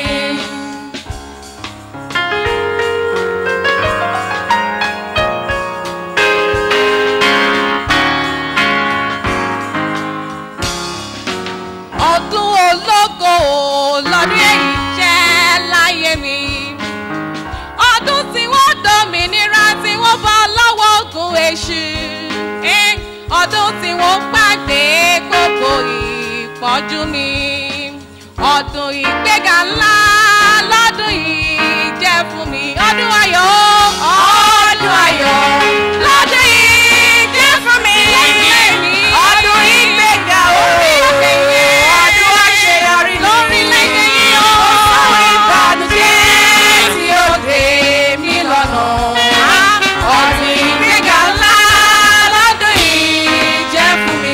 ọdún ológo lọ́dún èyí jẹ́ láyé mi ọdún tí wọ́n dòmìnira tí wọ́n bọ́ lọ́wọ́ ogun èṣù Eh, ọdún tí wọ́n gbàgbé gbogbo ìpọ́njú mi ọdún ìgbéga ńlá lọ́dún yìí jẹ́ fún mi ọdún ayọ̀ ọdún ayọ̀ lọ́dún yìí jẹ́ fún mi ọdún ìgbéga o ọdún àṣeyọrí lórílẹ̀-èdè yìí o ọdún ìbànújẹ́ tí ó dé mí lọ́nà ọdún ìgbéga ńlá lọ́dún yìí jẹ́ fún mi.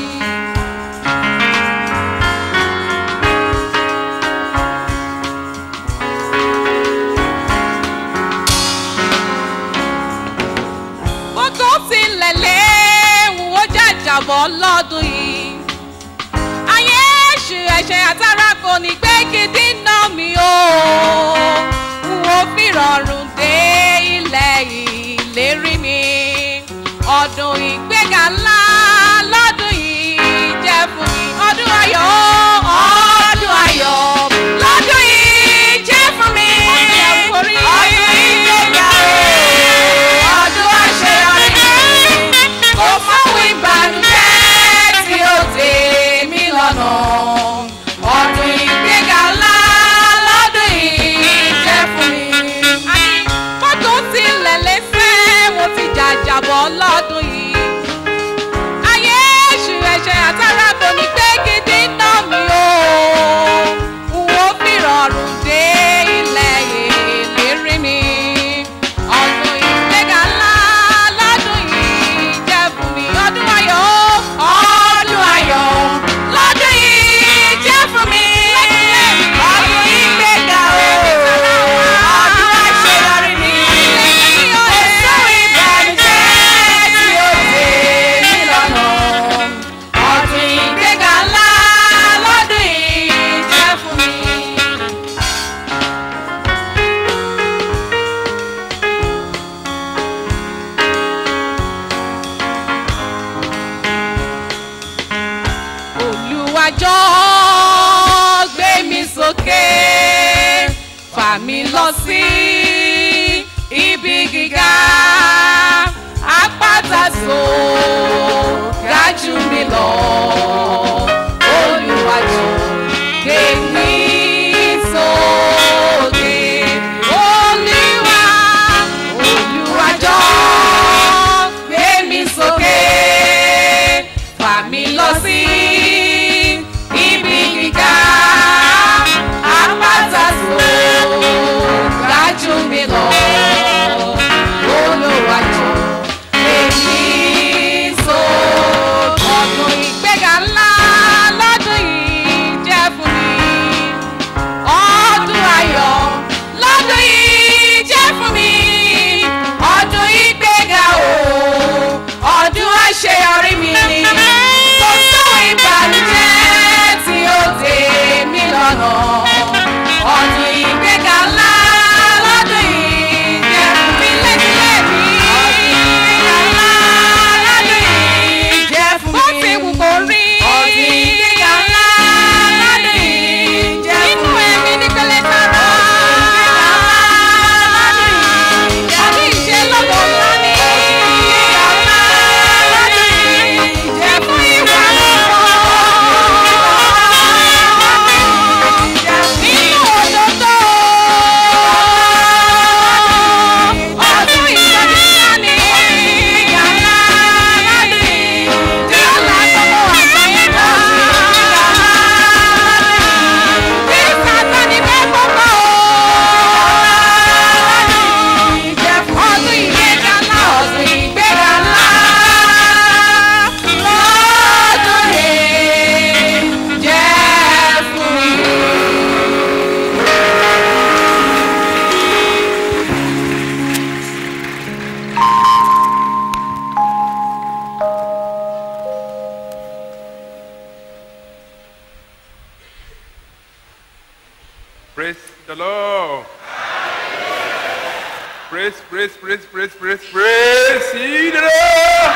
gbogbo tilẹ̀ léwu ó jàjàbọ̀ lọ́dún yìí. ayé èṣù ẹ̀ṣẹ̀ àtàrà kò ní gbé gidi ná mi o. n ò fi rọrùn dé ilẹ̀ ìlérí mi. ọdún ìgbéga ńlá lọ́dún yìí jẹ́ fún mi. ọdún ayọ̀ ọdún ayọ̀ lọ́dún yìí jẹ́ fún mi. ọdún ìgbéga o ọdún àṣeyọrí kò fáwọn ìbànújẹ́ tí ó dé mí lọ́nà ọdún ìgbéga ńlá lọ́dún yìí jẹ́ fún mi. fọ́tò tilẹ̀ lẹ́sẹ̀ mo ti jàjàbọ̀ lọ́dún yìí. ayé èṣù ẹ̀ṣẹ̀ àtàrà kò ní gbé gidi ná mi o. n ó fi rọrùn dé ilẹ̀ ìlérí mi. ọdún ìgbéga ńlá lọ́dún yìí jẹ́ fún mi. ọdún ayọ̀ ọdún ayọ̀ lọ́dún yìí jẹ́ fún mi. ọdún ìgbéga o ọdún àṣeyọrí mi. èso ìbànújẹ́ tí ó dé mí lọ́nà. ọdún ìgbéga ńlá lọ́dún yìí jẹ́ fún mi. olùwàjọ́ gbé mi sókè fà mí lọ sí ibi gíga àpáta tó ga jù mí lọ olùwàjọ́ gbé mi sókè olúwa olùwàjọ́ gbé mi sókè fà mí lọ sí ibi gíga àpáta tó ga jù praise, praise, praise, praise, praise ye the Lord.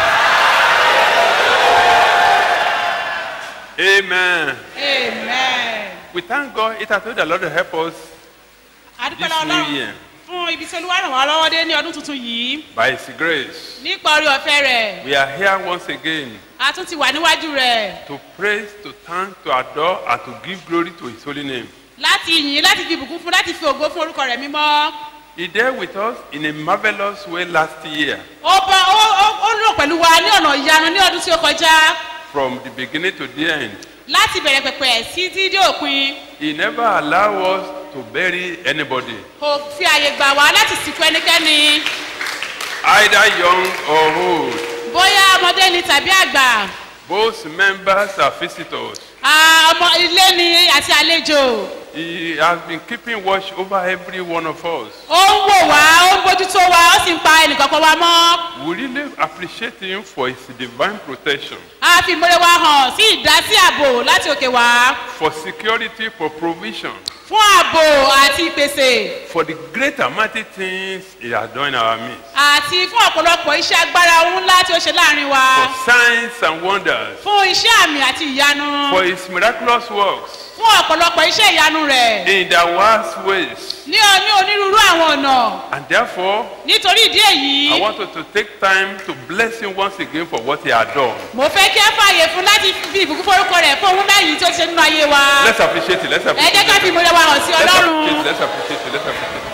Amen. amen. We thank God. It has been the Lord to help us adúpẹ́ this lọ́wọ́ new ọlọ́run year fún ibi tí olúwa ràn wá lọ́wọ́ dé ní ọdún tuntun yìí by His grace. nípa orí ọ̀fẹ́ rẹ̀ We are here once again a tún ti wà níwájú rẹ̀ to praise, to thank, to adore, and to give glory to His holy name. láti yìn láti fi ìbùkún fún láti fi ògo fún orúkọ rẹ̀ mímọ́ He dealt with us in a marvelous way last year, ó bá ó ó- ó lò pẹ̀lú wa ní ọ̀nà ìyanu ní ọdún tí ó kọjá from the beginning to the end. láti bẹ̀rẹ̀ pẹ̀pẹ̀ sí tí dé òpin He never allowed us to bury anybody, kò fi àyè gbà wá láti sìnkú ẹnikẹ́ni either young or old. bóyá ọmọdé ni tàbí àgbà Both members are visitors. Ah, ọmọ ilé ni àti àlejò He has been keeping watch over every one of us. ó ń wò wá ó ń bójútó wa ó sì ń pa ẹnìkankan wa mọ́ We really appreciate him for his divine protection, a fi ìmọ̀lẹ̀ wa hàn sí ìdásí ààbò láti òkè wá for security, for provision, fún ààbò àti ìpèsè for the great and mighty things he has done in our midst, àti fún ọ̀pọ̀lọpọ̀ iṣẹ́ agbára ohun ńlá tí ó ṣe láàrin wa for signs and wonders, fún iṣẹ́ àmì àti ìyanu for his miraculous works fún ọ̀pọ̀lọpọ̀ iṣẹ́ ìyanu rẹ̀ in the vast ways. ní o- ní onírúurú àwọn ọ̀nà And therefore, nítorí ìdí èyí I want us to take time to bless him once again for what he has done. mo fẹ́ kí ẹ fààyè fún láti fi ìbùkún forúkọ rẹ̀ fún ohun náà yìí tí ó ti ṣe nínú ayé wa Let's appreciate it. Let's ẹ appreciate jẹ́ ká it. fi ìmọ̀lẹ̀ wa hàn sí Let's ọlọ́run appreciate it. Let's appreciate it. Let's appreciate it.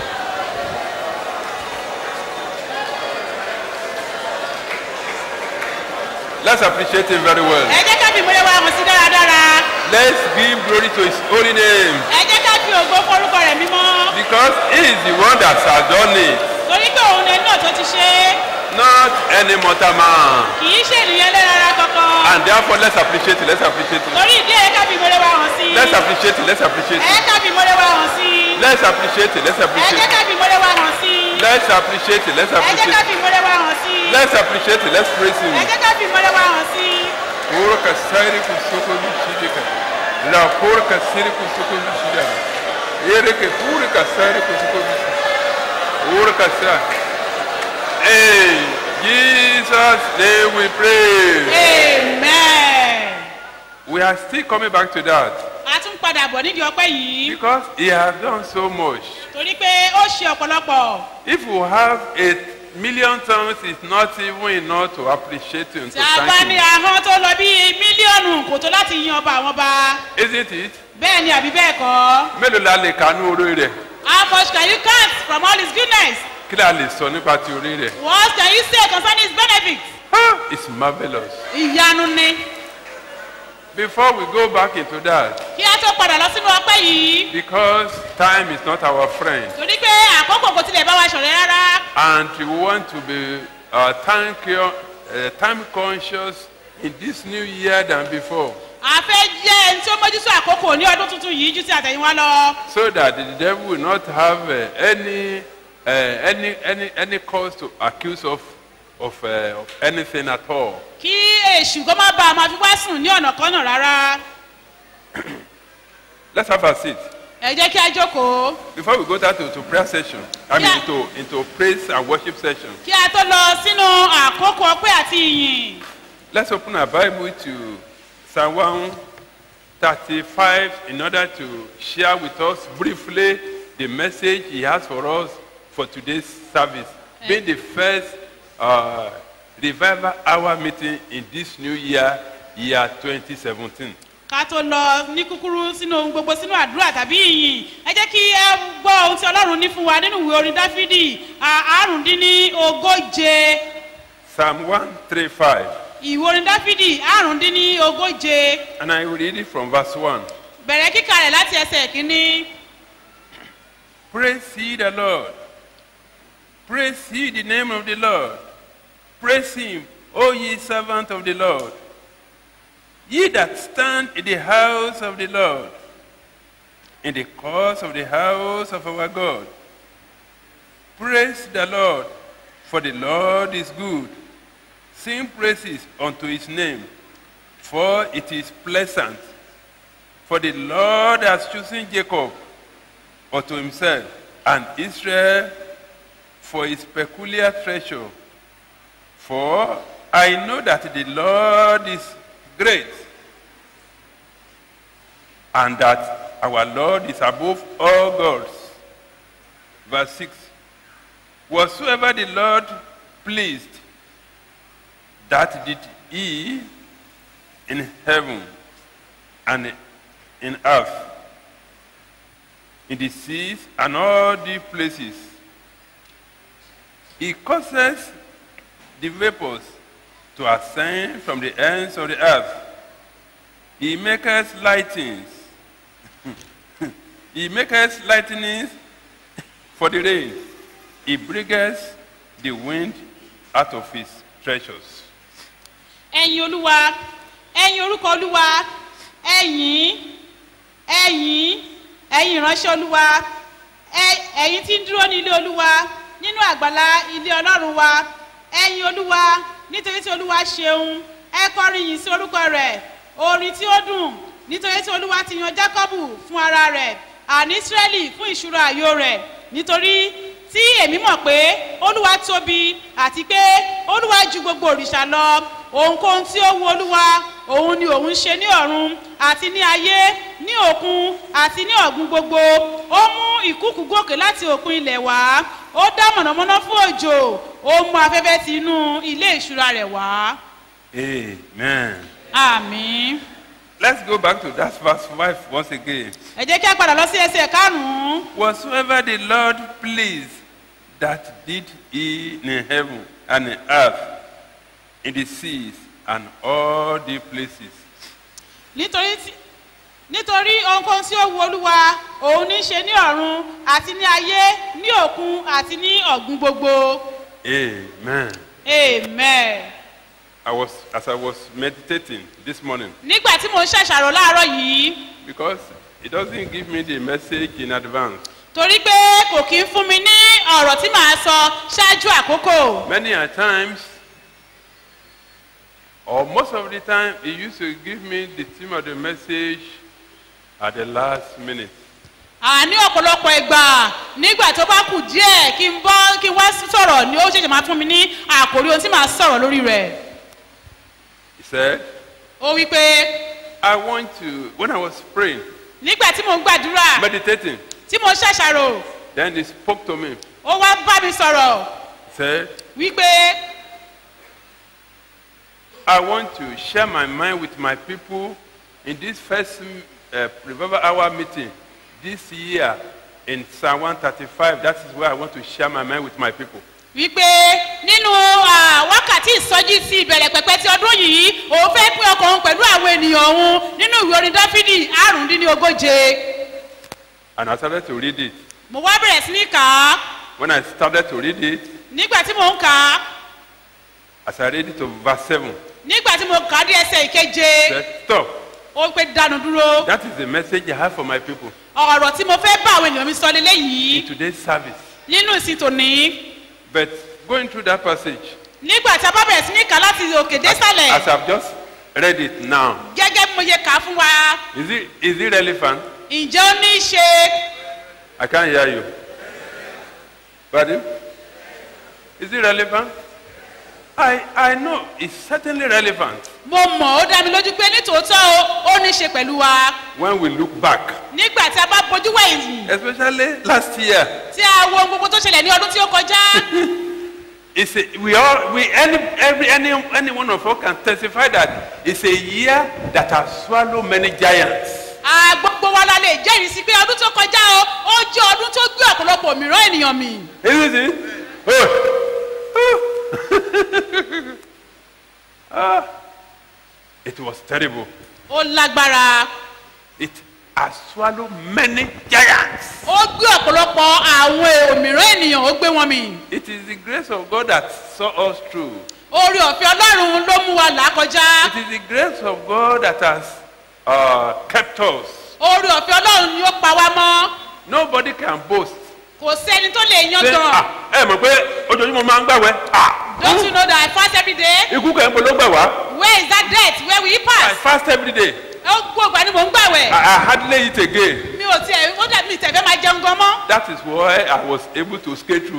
Let's appreciate him very well. ẹ jẹ́ ká fi ìmọ̀lẹ̀ wa hàn sí dáradára Let's give glory to his holy name ẹ jẹ́ ká fi ògo forúkọ rẹ̀ mímọ́ because he is the one that has done it, torí pé òun lẹ́nu náà tó ti ṣe é not any mortal man. kì í ṣe ènìyàn lẹ́rara kankan And therefore, let's appreciate it. Let's appreciate it. torí ìdí ẹ̀ ká fi ìmọ̀lẹ̀ wa hàn sí Let's appreciate it. Let's appreciate ẹ it. ká fi ìmọ̀lẹ̀ wa hàn sí Let's appreciate it. Let's ẹ appreciate jẹ́ it. ká fi ìmọ̀lẹ̀ wa hàn sí Let's appreciate it. Let's ẹ jẹ́ ká appreciate fi it. ìmọ̀lẹ̀ wa hàn sí Let's appreciate it. Let's praise him. ẹ jẹ́ ká fi ìmọ̀lẹ̀ wa hàn sí Kura kasari kusoko mishidika. La kura kasiri kusoko mishidika. Ere ke kura kasari kusoko mishidika. Kura kasari. Hey, Jesus, name we pray. amen. We are still coming back to that a tún padà bọ̀ nídìí ọpẹ́ yìí because he has done so much. torí pé ó ṣe ọ̀pọ̀lọpọ̀ If we have a million tongues, it's not even enough to appreciate him, to tí a bá thank ní him. ahọ́n tó lọ bí mílíọ̀nù kò tó láti yan ọba àwọn ọba Isn't it? bẹ́ẹ̀ ni àbí bẹ́ẹ̀ kọ́ Mélòó la lè kánú orí rẹ̀? how much can you count from all his goodness Kí la lè sọ nípa ti orí rẹ̀? what can you say concerning his benefits It's marvellous. ìyanu ni Before we go back into that, kí a tó padà lọ sínú ọpẹ́ yìí because time is not our friend, torí pé àkókò kò tilẹ̀ bá wa ṣọ̀rẹ́ rárá and we want to be uh, time, co- uh, time conscious in this new year than before, a fẹ́ jẹ́ ẹni tí ó mójútó àkókò ní ọdún tuntun yìí ju ti àtẹ̀yìnwá lọ so that the devil will not have uh, any, uh, any, any, any cause to accuse of, of, uh, of anything at all. kí èṣù kó má bàa máa fi wá sùn ní ọ̀nà kan náà rárá Let's have a seat. ẹ jẹ́ kí a jókòó Before we go down to, to prayer session, I mean Yeah. into, into praise and worship session, kí a tó lọ sínú àkókò ọpẹ́ àti ìyìn let's open our Bible to Psalm 135 in order to share with us briefly the message he has for us for today's service, being the first uh, revival hour meeting in this new year, year 2017. ká tó lọ ní kúkúrú sínú ohun gbogbo sínú àdúrà tàbí ìyìn ẹ jẹ́ kí ẹ gbọ́ ohun tí ọlọ́run ní fún wa nínú ìwé orin dáfídì à- àrùndínní ogóje Psalm 135, ìwé orin dáfídì àrùndínní ogóje and I will read it from verse 1. bẹ̀rẹ̀ kíkà rẹ̀ láti ẹsẹ̀ kínní. Praise ye the Lord. Praise ye the name of the Lord. Praise him, O ye servants of the Lord. Ye that stand in the house of the Lord, in the course of the house of our God. Praise the Lord, for the Lord is good. Sing praises unto his name, for it is pleasant. For the Lord has chosen Jacob unto himself, and Israel for his peculiar treasure. For I know that the Lord is great, and that our Lord is above all gods. Verse 6 Whatsoever the Lord pleased, that did he in heaven and in earth, in the seas and all the places. He causes the vapors to ascend from the ends of the earth. He maketh lightnings. he maketh lightnings for the rain. He bringeth the wind out of his treasures. ẹ̀yin olúwa ẹ̀yin orúkọ olúwa ẹ̀yin ẹ̀yin ẹ̀yin ìránṣẹ́ olúwa ẹ- ẹ̀yin tí ń dúró ní ilé olúwa nínú àgbàlá ilé ọlọ́run wa ẹ̀yin olúwa nítorí tí olúwa ṣeun ẹ kọrin yìí sí orúkọ rẹ̀ orin tí ó dùn nítorí tí olúwa ti yan jákọ́bù fún ara rẹ̀ àní ísírẹ́lì fún ìṣúra àyò rẹ̀ nítorí tí èmi mọ̀ pé olúwa tóbi àti pé olúwa ju gbogbo òrìṣà lọ ohunkóhun tí ó wu olúwa òun ni òun ṣe ní ọ̀run àti ní ayé ní òkun àti ní ọ̀gbun gbogbo ó mú ìkúkú gòkè láti òkun ilẹ̀ wá ó dá mọ̀nàmọ́ná fún òjò ó mú afẹ́fẹ́ ti inú ilé ìṣúra rẹ̀ wá Amen. àmì. Let's go back to that verse 5 once again. ẹ jẹ́ kí a padà lọ sí ẹsẹ̀ karùn-ún. Whatsoever the Lord pleased, that did he in heaven and in earth, in the seas and all the places. nítorí tí nítorí ohunkóhun tí ó wu olúwa òun ní í ṣe ní ọ̀run àti ní ayé ní òkun àti ní ọ̀gbun gbogbo Amen. amen. I was, as I was meditating this morning, nígbà tí mo ń ṣàṣàrò láàárọ̀ yìí because it doesn't give me the message in advance. torí pé kò kí ń fún mi ní ọ̀rọ̀ tí màá sọ ṣáájú àkókò Many a times, or most of the time, he used to give me the theme of the message at the last minute. àní ọ̀pọ̀lọpọ̀ ìgbà nígbà tó bá kù díẹ̀ kí n bọ́ kí n wá sọ̀rọ̀ ni ó ṣẹ̀ṣẹ̀ máa fún mi ní àkòrí ohun tí màá sọ̀rọ̀ lórí rẹ̀ He said, ó wí pé I want to, when I was praying, nígbà tí mo ń gbàdúrà meditating, tí mo ń ṣàṣàrò then he spoke to me. ó wá bá mi sọ̀rọ̀ He said, wípé I want to share my mind with my people in this first uh, revival hour meeting this year in Psalm 135. That is where I want to share my mind with my people. wípé nínú ah, wákàtí ìsọjí sí ìbẹ̀rẹ̀ pẹ̀pẹ́ tí ọdún yìí òun fẹ́ pín ọkàn òun pẹ̀lú àwọn ènìyàn òun nínú ìwé orin dáfídì àrùndínlógóje And I started to read it. mo wá bẹ̀rẹ̀ sí ní kà á When I started to read it, nígbà tí mò ń kà á as I read it to verse 7, nígbà tí mo kà á dé ẹsẹ̀ ìkeje said, Stop. ó pé dánu dúró That is the message I have for my people ọ̀rọ̀ tí mo fẹ́ bá àwọn ènìyàn mi sọ lélẹ́yìí in today's service. nínú ìsìn tòní But going through that passage, nígbà tí a bá bẹ̀rẹ̀ sí ní kà á láti òkè désàlẹ̀ as I've just read it now, gẹ́gẹ́ bí mo ṣe kà á fún wa is it, is it relevant? ǹjẹ́ ó ní í ṣe I can't hear you. Pardon? Is it relevant? I, I know it's certainly relevant mo mọ̀ ó dá mi lójú pé nítòótọ́ o, ó ní í ṣe pẹ̀lú wa when we look back, nígbà tí a bá bojú wẹ̀yìn especially last year. tí a wo ohun gbogbo tó ṣẹlẹ̀ ní ọdún tí ó kọjá It's a, we all, we, any, every, any, any one of us can testify that it's a year that has swallowed many giants. a gbogbo wa la lè jẹ́rìí sí pé ọdún tó kọjá o ó jẹ́ ọdún tó gbé ọ̀pọ̀lọpọ̀ mìíràn ènìyàn mì Isn't it? Oh. Oh. ah, it was terrible. ó lágbára It has swallowed many giants. ó gbé ọ̀pọ̀lọpọ̀ àwọn èrò mìíràn ènìyàn ó gbé wọn mì It is the grace of God that saw us through. orí ọ̀fẹ́ ọlọ́run ló mú wa là á kọjá It is the grace of God that has uh, kept us. orí ọ̀fẹ́ ọlọ́run ni ó pa wá mọ́ Nobody can boast. kò sẹ́ni tó lè yan Say, gan ah, ẹ mọ̀ pé ojoojúmọ́ máa ń gbàwẹ́. Ah, don't you know that I fast every day ikú kẹ́ ń bolo gbà wá. where is that death where will you I pass fast every day. ó gbogbo ni mò ń gbàwẹ̀ I, I hardly eat again. mi ò tiẹ̀ ó dàbí mi tẹ̀fẹ́ máa jẹun gan mọ́ That is why I was able to skate through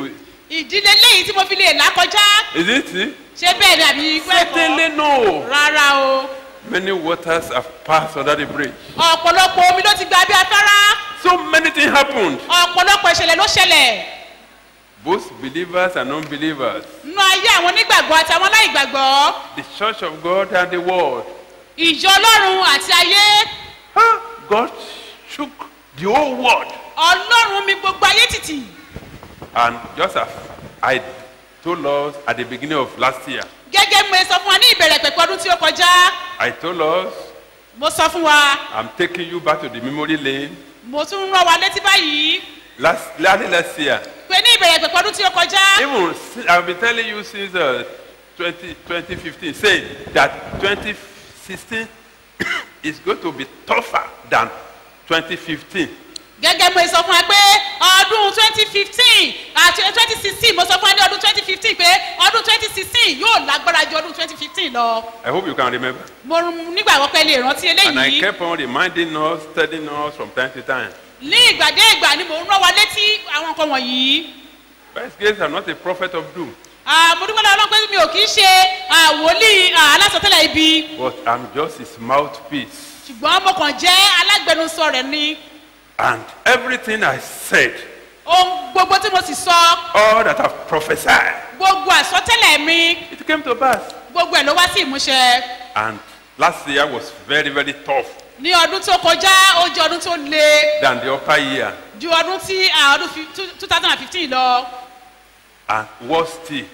ìdílé léyìí tí mo fi lè là kọjá Is it? see? ṣé bẹ́ẹ̀ ni àbí Certainly gbẹ́kọ̀ no. rárá o Many waters have passed under the bridge. ọ̀pọ̀lọpọ̀ omi ló ti gba bí afárá So many things happened. ọ̀pọ̀lọpọ̀ ìṣẹ̀lẹ̀ ló ṣẹlẹ̀ Both believers and unbelievers. nínú ayé àwọn onígbàgbọ́ àti àwọn aláìgbàgbọ́ The church of God and the world. ìjọ ọlọ́run àti ayé God shook the whole world. ọlọ́run mi gbogbo ayé tìtì And just as I told us at the beginning of last year, gẹ́gẹ́ bí mo sọ fún wa ní ìbẹ̀rẹ̀ pẹ̀pẹ́ ọdún tí ó kọjá I told us mo sọ fún wa I'm taking you back to the memory lane. mo tún ń rán wa létí báyìí Last, last, last year, pé ní ìbẹ̀rẹ̀ pẹ̀pẹ́ ọdún tí ó kọjá even si- I've been telling you since uh, 20, 2015, saying that 2016 is going to be tougher than 2015. gẹ́gẹ́ bí mo sọ fún wa pé ọdún twenty fifteen àti twenty sixteen mo sọ fún wa ní ọdún twenty fifteen pé ọdún twenty sixteen yóò lágbára ju ọdún twenty fifteen lọ I hope you can remember. mo nígbàgbọ́ pé lè rántí And I eléyìí kept on reminding us, telling us from time to time. ní ìgbàdé ìgbà ni mò ń rán wa létí àwọn nǹkan wọ̀nyí First case, I'm not a prophet of doom, Ah, mo dúpẹ́ lọ́wọ́ Ọlọ́run pé mi ò kì í ṣe ah, wòlíì ah, alásọtẹ́lẹ̀ ibi but I'm just his mouthpiece. ṣùgbọ́n mo kàn jẹ́ alágbẹnusọ rẹ̀ ni And everything I said, ohun gbogbo tí mo sì sọ all that I've prophesied, gbogbo àsọtẹ́lẹ̀ mi it came to pass. gbogbo ẹ̀ ló wá sí ìmúṣẹ And last year was very, very tough ní ọdún tó kọjá ó jẹ́ ọdún tó le than the upper year. ju ọdún tí ah, ọdún two thousand and fifteen lọ And worse still,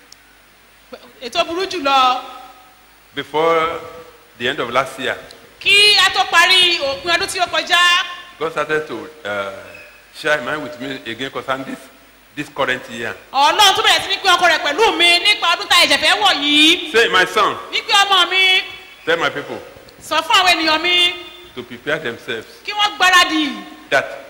ètò burú jù lọ before the end of last year, kí a tó parí òpin ọdún tí ó kọjá God started to uh, share mind with me again concerning this, this current year. ọlọ́run tó bẹ̀rẹ̀ sí ní pín ọkọ rẹ̀ pẹ̀lú mi nípa ọdún tá ẹ̀jẹ̀ fẹ́ wọ̀ yìí Say, my son, wípé ọmọ mi tell my people sọ fún àwọn ènìyàn mi to prepare themselves kí wọ́n gbáradì that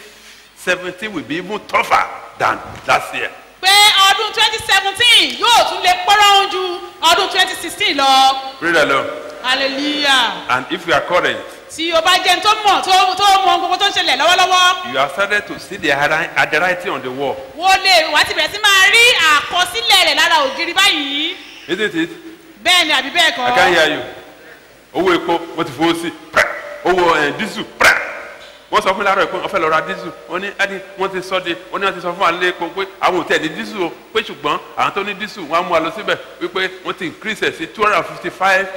2017 will be even tougher than last year. pé ọdún twenty seventeen yóò tún lè pọ́nrán ju ọdún twenty sixteen lọ Pray the Lord. hallelujah And if you are current, tí o bá jẹun tó mọ̀ tó tó mọ gbogbo tó ń ṣẹlẹ̀ lọ́wọ́lọ́wọ́ you have started to see the handwri- handwriting on the wall. wọ́n lè wá ti bẹ̀rẹ̀ sí máa rí àkọsílẹ̀ rẹ̀ lára ògiri báyìí Isn't it? bẹ́ẹ̀ ni àbí bẹ́ẹ̀ I can kọ́ hear you. Owó epo wọ́n ti fowó sí. Pẹ́. Owó ẹ̀ dísù. Pẹ́. Wọ́n sọ fún mi láàárọ̀ pé wọ́n fẹ́ lọ ra dísù. Wọ́n ní ẹ́ni wọ́n ti sọ de wọ́n ní wọ́n ti sọ fún wa lé epo pé àwọn ò tẹ̀ ní dísù o pé ṣùgbọ́n àwọn tó ní dísù wọ́n á mú wa lọ síbẹ̀ wípé wọ́n ti increase ẹ̀ sí two hundred and fifty five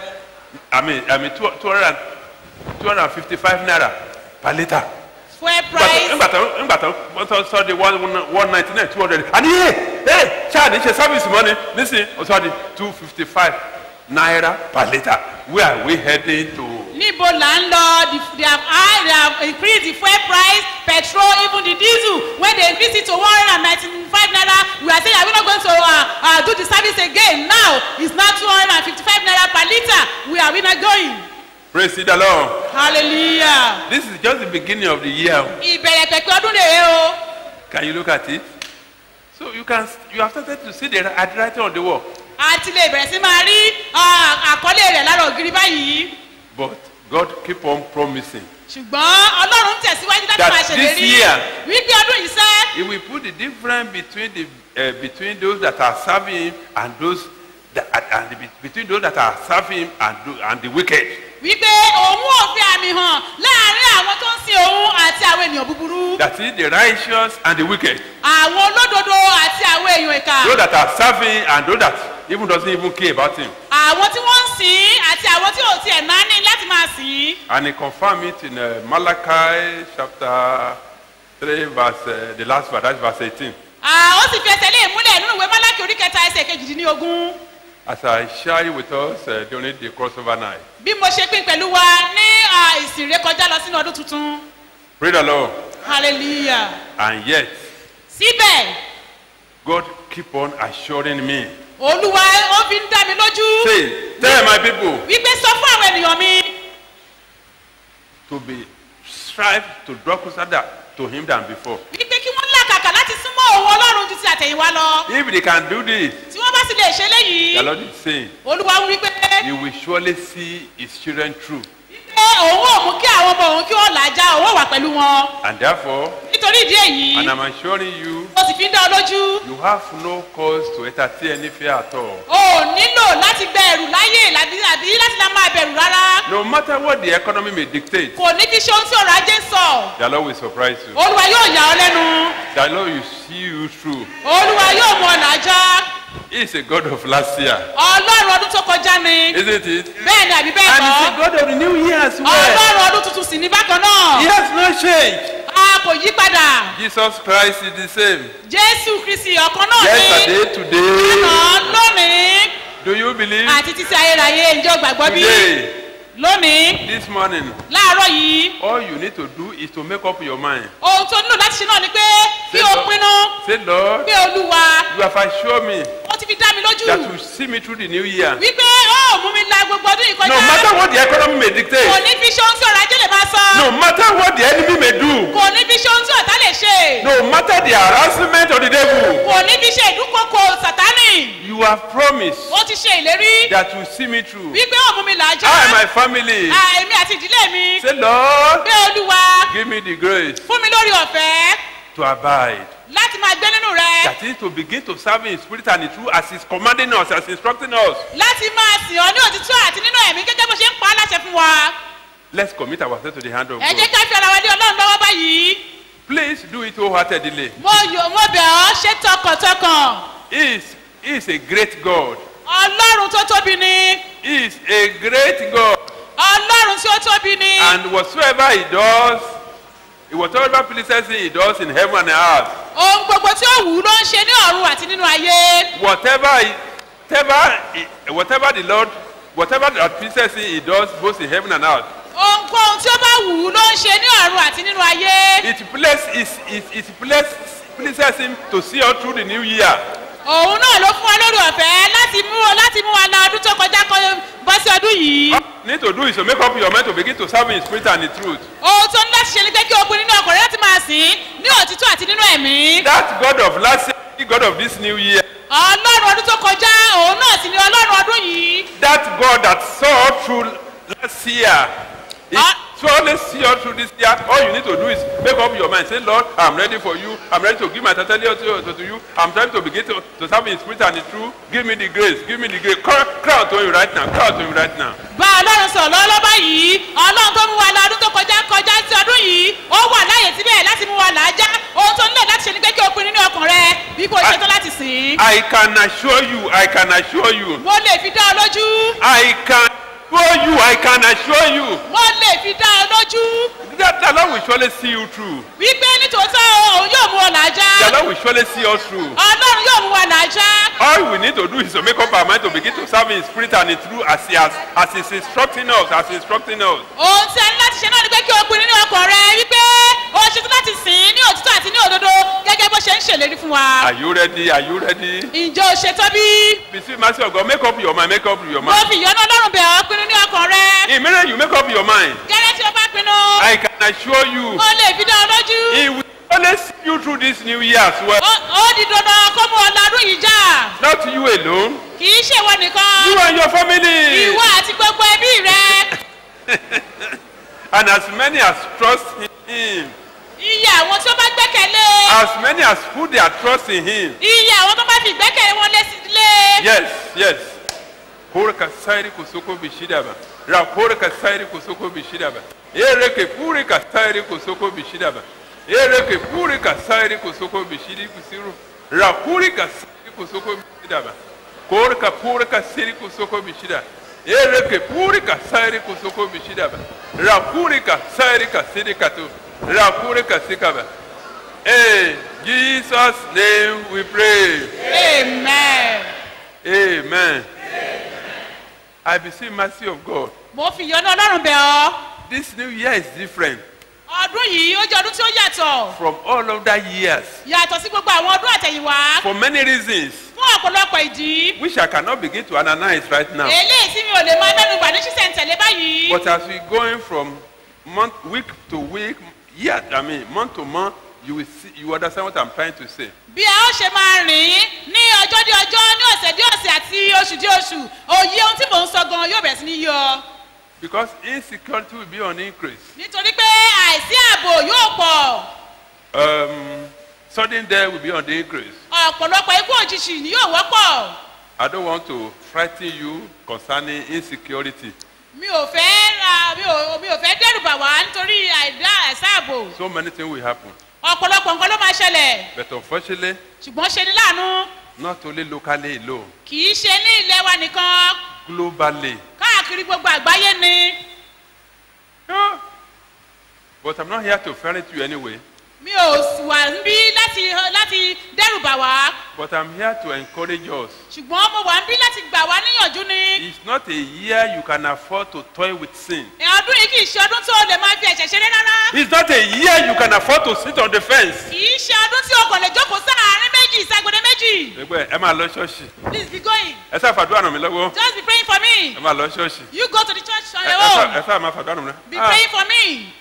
I mean I mean two hundred and two hundred and fifty five naira per litre. fuel price Nígbà tó nígbà tó wọ́n tó sọ de one one ninety nine two hundred àní yé ẹ ṣáà ní ṣe service mọ́ni nísìnyí ó sọ di two fifty five naira per litre where are we heading to. níbo là ń lọ The- they have high they have increased the fuel price petrol even the diesel when they increase it to one hundred and ninety-five naira we are saying are we not going to uh, uh, do the service again now it's now two hundred and fifty-five naira per litre where are we not going praise the lord hallelujah this is just the beginning of the year ìbẹ̀rẹ̀ pẹ̀pẹ̀ ọdún rèé o can you look at it so you can you have started to see the handwriting on the wall a ti lè bẹ̀rẹ̀ sí máa rí uh, àkọlé rẹ̀ lára ògiri báyìí but God keep on promising ṣùgbọ́n ọlọ́run tẹ̀síwájú láti That máa this ṣèlérí year- wípé ọdún yìí sẹ́ he will put the difference between the uh, between those that are serving him and those that and the, between those that are serving him and tho- and the wicked. wípé òun ò fi àmì hàn láàrin àwọn tó ń sin òun àti àwọn ènìyàn búburú That is the righteous and the wicked. àwọn olódodo àti àwọn èèyàn ìkà Those that are serving and those that even doesn't even care about him. àwọn tí wọ́n ń sìn ín àti àwọn tí ò tiẹ̀ náà ní láti máa sìn ín. And he confirmed it in uh, Malachi chapter 3, verse, uh, the last verse, that's verse 18. Ah, ó sì fi ẹsẹ̀ lé ìmúlẹ̀ nínú ìwé málákì orí kẹta ẹsẹ̀ kejìdínlógún As I share it with us uh, during the crossover night. bí mo ṣe pín pẹ̀lú wa ní ah, ìsìn ré kọjá lọ sínú ọdún tuntun Praise the Lord. hallelujah And yet, síbẹ̀ God keep on assuring me. olúwa ó fi ń dá mi lójú Say, tell my people wípé sọ fún àwọn ènìyàn mi to be strive to draw closer than, to him than before. wípé kí wọ́n làkàkà láti súnmọ́ òun ọlọ́run ju ti àtẹ̀yìnwá lọ If they can do this, tí wọ́n bá sì lè ṣe léyìí the Lord is saying, olúwa ń wípé He will surely see His children through. pé òun ò mú kí àwọn ọmọ òun kí wọ́n làjà òun ò wà pẹ̀lú wọn And therefore, nítorí ìdí èyí and I'm assuring you, ó sì fi fi ń dá ọ lójú You have no cause to entertain any fear at all. o ò nílò láti gba ẹ̀rù láyè lábí àbí láti lá máa bẹ̀rù rárá No matter what the economy may dictate, kò ní fi ṣe ohun tí ọ̀rọ̀ ajé ń sọ the Lord will surprise you. olúwa yóò yà ọ lẹ́nu The Lord will see you through. olúwa yóò mú ọ̀nà ajá He is a God of last year, ọlọ́run ọdún tó kọjá ni isn't it? bẹ́ẹ̀ ni àbí bẹ́ẹ̀ And he's a kọ́ God of the new year as well. ọlọ́run ọdún tuntun sì ní bákan náà He has no change. a kò yí padà Jesus Christ is the same. jésù kristi ọ̀kan náà ní Yesterday, today. lánàá lónìí Do you believe? àti títí ayérayé ìjọ gbàgbọ́ bí Today, lónìí this morning, láàárọ̀ yìí all you need to do is to make up your mind. ohun tó nílò láti ṣe náà ni pé kí Say, o Lord, pinnu say, Lord, pé olúwa you have assured me ó ti fi dá mi lójú that you see me through the new year. wípé ó mú mi la gbogbo ọdún yìí kọjá No matter what the economy may kò dictate, ní fi ṣe ohun tí ọ̀rọ̀ ajé lè máa sọ no matter what the enemy may do, kò ní fi ṣe ohun tí ọ̀tá lè ṣe no matter the harassment of the devil, kò ní fi ṣe ìdúnkokò sàtánì you have promised ó ti ṣe ìlérí that you see me through. wípé ó mú mi là á já I and my family. Ah, èmi àti ìdílé mi Say, Lord, pé olúwa give me the grace fún mi lórí ọ̀fẹ́ to abide. láti máa gbé nínú rẹ That is to begin to serve in spirit and in truth as He's commanding us, as instructing us. láti máa sìn ọ́ ní òtítọ́ àti nínú ẹ̀mí gẹ́gẹ́ bó ṣe ń pa á láṣẹ fún wa Let's commit ourselves to the hand of ẹ God. jẹ́ ká fi ara wa lé ọlọ́run lọ́wọ́ báyìí Please do it wholeheartedly. mo yọ mo bẹ̀ ọ́ ṣe tọkàntọkàn He is, he is a great God. ọlọ́run tó tóbi ni He is a great God. ọlọ́run tí ó tóbi ni And whatsoever He does, whatever pleases Him, He does in heaven and earth. ohun gbogbo tí ó wù ú ló ń ṣe ní ọ̀run àti nínú ayé Whatever, he, whatever, he- whatever the Lord, whatever that pleases Him, He does both in heaven and earth. ohunkóhun tí ó bá wù ú ló ń ṣe ní ọ̀run àti nínú ayé It pleases, it, it, it pleases, pleases Him to see us through the new year. òun náà ló fún wa lórí ọ̀fẹ́ láti mú láti mú wa la ọdún tó kọjá kọ bọ́ sí ọdún yìí All you need to do is to make up your mind to begin to serve in spirit and in truth. ohun tó ní láti ṣe ni pé kí o pinnu nínú ọkọ̀ rẹ láti máa sìn ín ní òtítọ́ àti nínú ẹ̀mí That God of last year, the God of this new year, ọlọ́run ọdún tó kọjá òun náà sì ni ọlọ́run ọdún yìí that God that saw through last year, He surely see us through this year. All you need to do is make up your mind. Say, Lord, I'm ready for you. I'm ready to give my totally to, to, to you. I'm trying to begin to, to serve in spirit and in truth. Give me the grace. Give me the grace. Cry, cry out to him right now. Cry out to him right now. bá ọlọ́run sọ̀rọ̀ lọ́wọ́ báyìí ọlọ́run tó mú wa la ọdún tó kọjá kọjá sí ọdún yìí ó wà láàyè síbẹ̀ láti mú wa là á já ohun tó nílò láti ṣe ni pé kí o pinnu nínú ọkàn rẹ bí kò ṣe tó láti sìn ín I can assure you, I can assure you, mo lè fi dá ọ lójú I can assure you, I can assure you mo lè fi dá ọ lójú that the Lord will surely see you through. wípé nítòótọ́ òun yóò mú ọ là á já The Lord will surely see us through. ọlọ́run yóò mú wa là á já All we need to do is to make up our mind to begin to serve in spirit and in truth as He has, as He's instructing us, as He's instructing us. ohun tí a ní láti ṣe náà ni pé kí o pinnu nínú ọkàn rẹ wípé o ṣetán láti sìn ín ní òtítọ́ àti ní òdodo gẹ́gẹ́ bó ṣe ń ṣèlérí fún wa Are you ready? Are you ready? ǹjẹ́ o ṣetán bí Between mercy of God, make up your mind, make up your mo mind. fi ìyọ́nú ọlọ́run bẹ̀ ọ́ pinnu ní ọkàn rẹ Immediately you make up your mind, gẹ́gẹ́ tí o bá pinnu I can assure you, o lè fi dá ọ lójú He will surely see you through this new year as well. ó ó di dandan kó mú ọ lọ́dún yìí já Not you alone, kì í ṣèwọ nìkan you and your family. ìwọ àti gbogbo ẹbí rẹ And as many as trust in Him, iye àwọn tí ó bá gbẹ́kẹ̀lé as many as put their trust in Him. iye àwọn tó bá fi ìgbẹ́kẹ̀lé wọn lé sí lé Yes, yes. Horka sairi kusoko bishidaba. Raporka sairi kusoko bishidaba. Ereke puri ka sairi kusoko bishidaba. Ereke puri ka sairi kusoko bishidi kusiru. Rapuri ka sairi kusoko bishidaba. Korka puri ka siri kusoko bishida. Ereke puri ka sairi kusoko bishidaba. Rapuri ka sairi ka siri katu. Rapuri ka sikaba. In Jesus' name we pray. amen. Amen. I beseech mercy of God. mo fi ìyọ́nú ọlọ́run bẹ̀ ọ́ This new year is different ọdún yìí ó jẹ́ ọdún tí ó yàtọ̀ from all other years yàtọ̀ sí gbogbo àwọn ọdún àtẹ̀yìnwá for many reasons, fún ọ̀pọ̀lọpọ̀ ìdí which I cannot begin to analyze right now. eléyìí tí mi ò lè máa mẹ́nu bà ní ṣísẹ̀ntẹ̀lé báyìí But as we going from month, week to week, year, I mean, month to month, you will see, you understand what I'm trying to say. bí a ó ṣe máa rìn ní ọjọ́ dé ọjọ́ ní ọ̀sẹ̀ dé ọ̀sẹ̀ àti oṣù dé oṣù òye ohun tí mò ń sọ gan yóò bẹ̀rẹ̀ sí ní yọ Because insecurity will be on increase. nítorí pé àìsí ààbò yóò pọ̀ Um, Sudden death will be on the increase. ọ̀pọ̀lọpọ̀ ikú òjijì ni yóò wọ́pọ̀ I don't want to frighten you concerning insecurity. mi ò fẹ́ ra mi ò mi ò fẹ́ dẹ́rùbà wá nítorí àìdá àìsáàbò So many things will happen. ọ̀pọ̀lọpọ̀ nǹkan ló máa ṣẹlẹ̀ But unfortunately, ṣùgbọ́n ṣe ni láàánú not only locally alone, kì í ṣe ní ilẹ̀ wa nìkan globally. káàkiri gbogbo àgbáyé ni But I'm not here to frighten you anyway. mi ò sì wà níbí láti láti dẹ́rùbà wá But I'm here to encourage us. ṣùgbọ́n mo wà níbí láti gbà wá níyànjú ni It's not a year you can afford to toy with sin. ọdún yìí kì í ṣe ọdún tó lè máa fi ẹ̀ṣẹ̀ ṣeré rárá It's not a year you can afford to sit on the fence. kì í ṣe ọdún tí o kò lè jókòó sáàárín méjì ìsagbede méjì Ẹgbẹ́ ẹ máa lọ ṣọ́ọ̀ṣì. please be going Ẹ sáà fàdúrà ràn mí lọ́wọ́. just be praying for me Ẹ máa lọ ṣọ́ọ̀ṣì. you go to the church on Ẹ your ẹ sáà- own ẹ sáà máa fàdúrà ràn mí be lọ́wọ́. praying for me.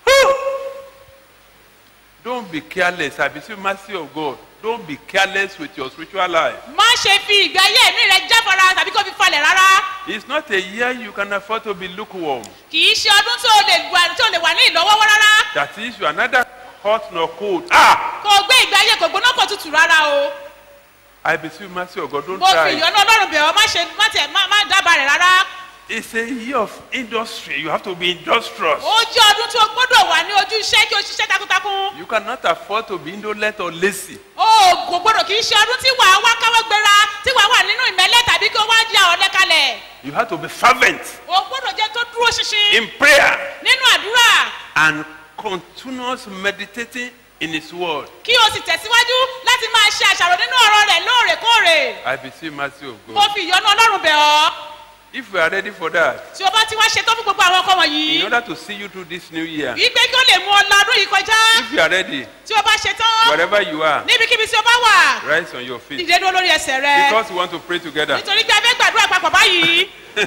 Don't be careless. I beseech mercy of God. Don't be careless with your spiritual life. má ṣe fi ìgbé ayé ẹ̀mí rẹ jáfara tàbí kó fi falẹ̀ rárá It's not a year you can afford to be lukewarm. kì í ṣe ọdún tó lè wà tó lè wà ní ìlọ́wọ́wọ́ rárá That is, you are neither hot nor cold. Ah! kò gbé ìgbé ayé kò gbóná kò tutù rárá o I beseech mercy of God. Don't mo fi try. ìyọ́nú ọlọ́run bẹ̀ ọ́ má ṣe má tẹ̀ má má dábàá rẹ̀ rárá It's a year of industry. You have to be industrious. ó jẹ́ ọdún tó gbọ́dọ̀ wà ní ojú iṣẹ́ kí o ṣiṣẹ́ takuntakun You cannot afford to be indolent or lazy. o kò gbọ́dọ̀ kì í ṣe ọdún tí wàá wá káwọ́ gbéra tí wàá wà nínú ìmẹ́lẹ́ tàbí kí o wá di àwọn ọ̀lẹ́ kalẹ̀ You have to be fervent o gbọ́dọ̀ jẹ́ tó dúró ṣinṣin in prayer nínú àdúrà and continuous meditating in His word. kí o sì tẹ̀síwájú láti máa ṣe àṣàrò nínú ọ̀rọ̀ rẹ̀ lóòrèkóòrè I beseech mercy of mo God. fi ìyọ́nú ọlọ́run bẹ̀ ọ́ If we are ready for that, tí o bá ti wá ṣetán fún gbogbo àwọn ọkọ wọ̀nyí in order to see you through this new year, wípé kí o lè mú ọ lọ́dún yìí kọjá if you are ready, tí o bá ṣetán wherever you are, níbikíbi tí o bá wà rise on your feet. dìde dúró lórí ẹsẹ̀ rẹ Because we want to pray together. nítorí pé a fẹ́ gbàdúrà papọ̀ báyìí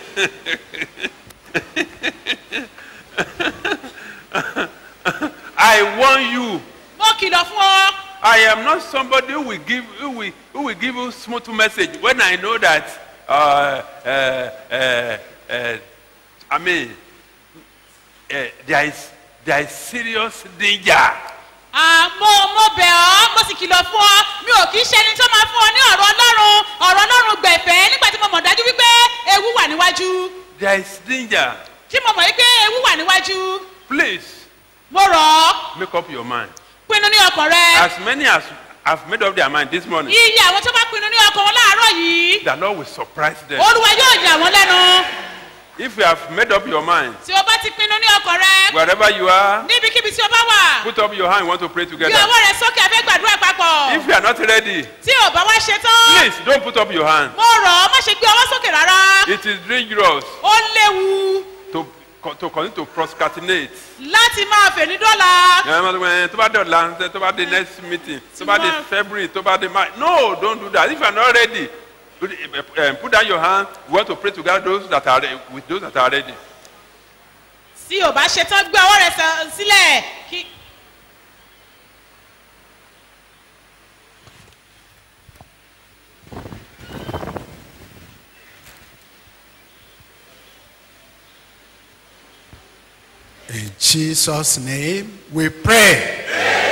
I warn you, mo kìlọ̀ fún ọ I am not somebody who will give who will, who will give you smooth message when I know that uh, uh, uh, uh, I mean uh, there is there is serious danger. àmọ́ mo bẹ̀ ọ́ mo sì kìlọ̀ fún ọ mi ò kì í ṣe ẹni tó máa fún ọ ní ọ̀rọ̀ ọlọ́run ọ̀rọ̀ ọlọ́run gbẹ̀fẹ́ nígbà tí mo mọ̀ dájú wípé ewu wà níwájú There is danger. tí mo mọ̀ wípé ewu wà níwájú Please mo rọ̀ ọ́ make up your mind. pinnu ní ọkàn rẹ As many as have made up their mind this morning, iye àwọn tó bá pinnu ní ọkàn wọn láàárọ̀ yìí the Lord will surprise them. olúwa yóò yà wọ́n lẹ́nu If you have made up your mind, tí o bá ti pinnu ní ọkàn rẹ wherever you are, níbikíbi tí o bá wà put up your hand. We want to pray gbé together. ọwọ́ rẹ sókè a fẹ́ gbàdúrà papọ̀ If you are not ready, tí o bá wá ṣe tán please don't put up your hand. mo rọ̀ ọ́ má ṣe gbé ọwọ́ sókè rárá It is dangerous ó léwu to to continue to procrastinate. láti máa fèní dọ́là Ẹ máa sọ pé, tó bá dé ọ̀la tó bá dé next meeting tó bá dé February tó bá dé March no don't do that if you are not ready put, uh, put down your hand we want to pray together those that are re- with those that are ready. tí o bá ṣe tán gbé ọwọ́ rẹ sọ- sílẹ̀ kí. In Jesus' name we pray.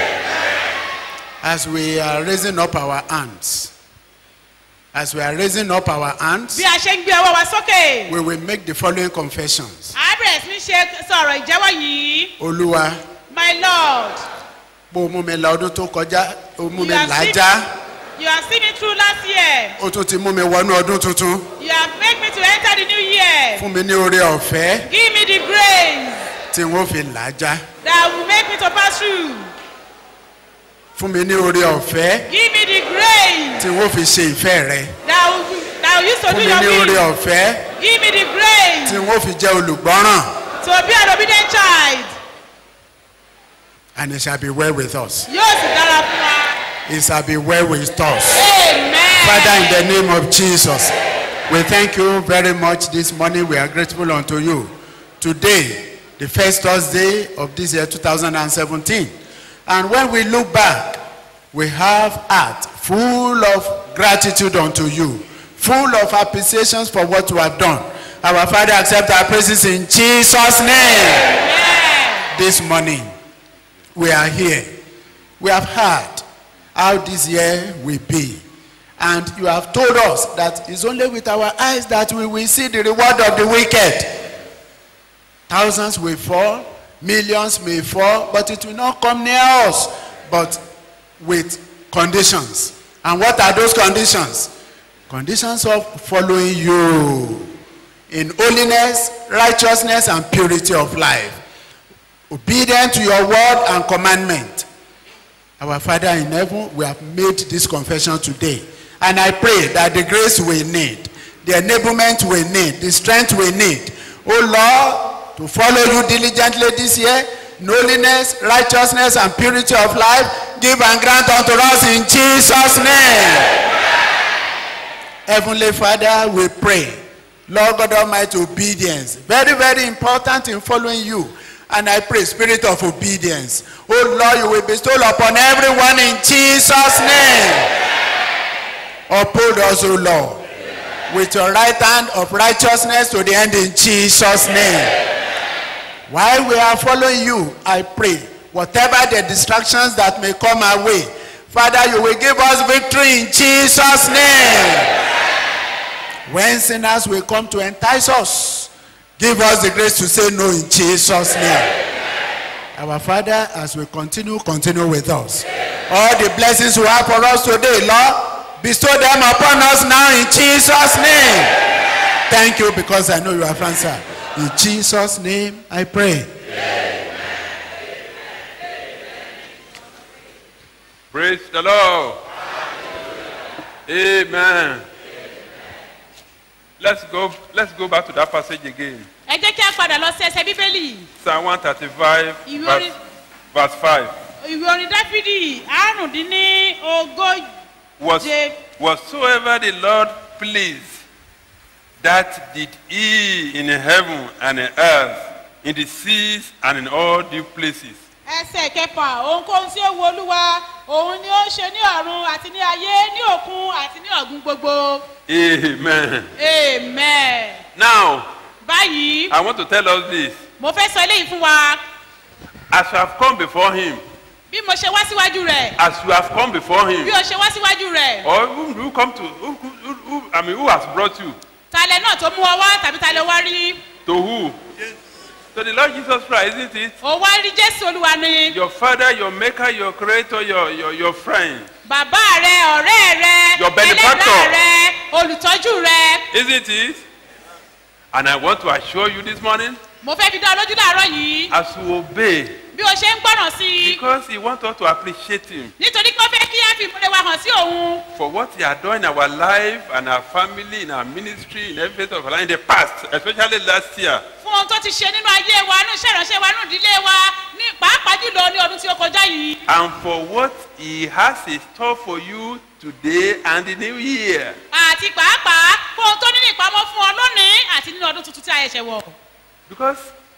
As we are raising up our hands, as we are raising up our hands, bí a ṣe ń gbé ọwọ́ wa sókè we will make the following confessions. a bẹ̀rẹ̀ sí ní ṣe sọ̀rọ̀ ìjẹ́wọ́ yìí Olúwa, my lord bó o mú mi la ọdún tó kọjá, o mú mi You have seen- làájá, you have seen me through last year o tún ti mú mi wọnú ọdún tuntun. you have made me to enter the new year Fún mi ní oore ọ̀fẹ́ give me the grace tí n ó fi làájá. that will make me to pass through Fún mi ní oore ọ̀fẹ́ give me the grace tí n ó fi ṣe ìfẹ́ rẹ. that will that will use to Fún do mi your ní oore will ọ̀fẹ́ give me the grace tí n ó fi jẹ́ olùgbọ́ràn. to be an obedient child And it shall be well with us. yóò sì dára fún wa It shall be well with us. amen. Father, in the name of Jesus, we thank you very much this morning. We are grateful unto you. Today, the first Thursday of this year 2017. And when we look back, we have heart full of gratitude unto you, full of appreciations for what you have done. Our Father, accept our praises in Jesus' name. This morning, we are here. We have heard how this year will be. And you have told us that it's only with our eyes that we will see the reward of the wicked. Thousands will fall, millions may fall, but it will not come near us, but with conditions. And what are those conditions? Conditions of following you in holiness, righteousness, and purity of life. Obedient to your word and commandment. Our Father in heaven, we have made this confession today. And I pray that the grace we need, the enablement we need, the strength we need, oh Lord, to follow you diligently this year, in holiness, righteousness, and purity of life, give and grant unto us in Jesus' name. Heavenly Father, we pray. Lord God Almighty, obedience. Very, very important in following you. And I pray, spirit of obedience. Oh Lord, you will bestow upon everyone in Jesus' name. Uphold us, O Lord, with your right hand of righteousness to the end in Jesus' name. While we are following you, I pray, whatever the distractions that may come our way, Father, you will give us victory in Jesus' name. When sinners will come to entice us, give us the grace to say no in Jesus' name. Our Father, as we continue, continue with us. All the blessings you have for us today, Lord, bestow them upon us now in Jesus' name. Thank you because I know you have answered. In Jesus' name I pray. Praise the Lord. Amen. Let's go, let's go back to that passage again. ẹ jẹ́ kí a padà lọ sí ẹsẹ̀ bíbélì Psalm 135, Ìwé verse, orin- verse 5. ìwé orin dáfídì àrùndínní ogójì. Was, whatsoever the Lord pleased, that did he in heaven and in earth, in the seas and in all deep places. ẹsẹ̀ kẹfà ohunkóhun tí ó wu olúwa òun ni ó ń ṣe ní ọ̀run àti ní ayé ní òkun àti ní ọ̀gbun gbogbo Amen. amen. Now, báyìí I want to tell us this. mo fẹ́ sọ eléyìí fún wa As you have come before him, bí mo ṣe wá síwájú rẹ̀ as you have come before him, bí o ṣe wá síwájú rẹ̀ or who, who come to, who, who, who, who, I mean, who has brought you? talẹ̀ náà tó mú ọ wá tàbí talẹ̀ wá rí To who? To the Lord Jesus Christ, isn't it? o wá rí jésù olúwa ni Your father, your maker, your creator, your, your, your friend. bàbá rẹ ọ̀rẹ́ rẹ Your benefactor. ẹlẹ́dàá rẹ olùtọ́jú rẹ Isn't it? And I want to assure you this morning, mo fẹ́ fi dá ọ lójú láàárọ̀ yìí as you obey, bí o ṣe ń gbọ́ràn sí i because he wants us to appreciate him nítorí pé ó fẹ́ kí á fi ìmúlẹ̀ wa hàn sí òun for what he has done in our life and our family, in our ministry, in every phase of our life in the past, especially last year. fún ohun tó ti ṣe nínú ayé wa nínú iṣẹ́ ìránṣẹ́ wa nínú ìdílé wa ní pàápàá jùlọ ní ọdún tí ó kọjá yìí And for what he has in store for you today and the new year. àti pàápàá fún ohun tó ní ní ìpamọ́ fún ọ lónìí àti nínú ọdún tuntun tí a ṣẹ̀ṣẹ̀ wọ̀. Because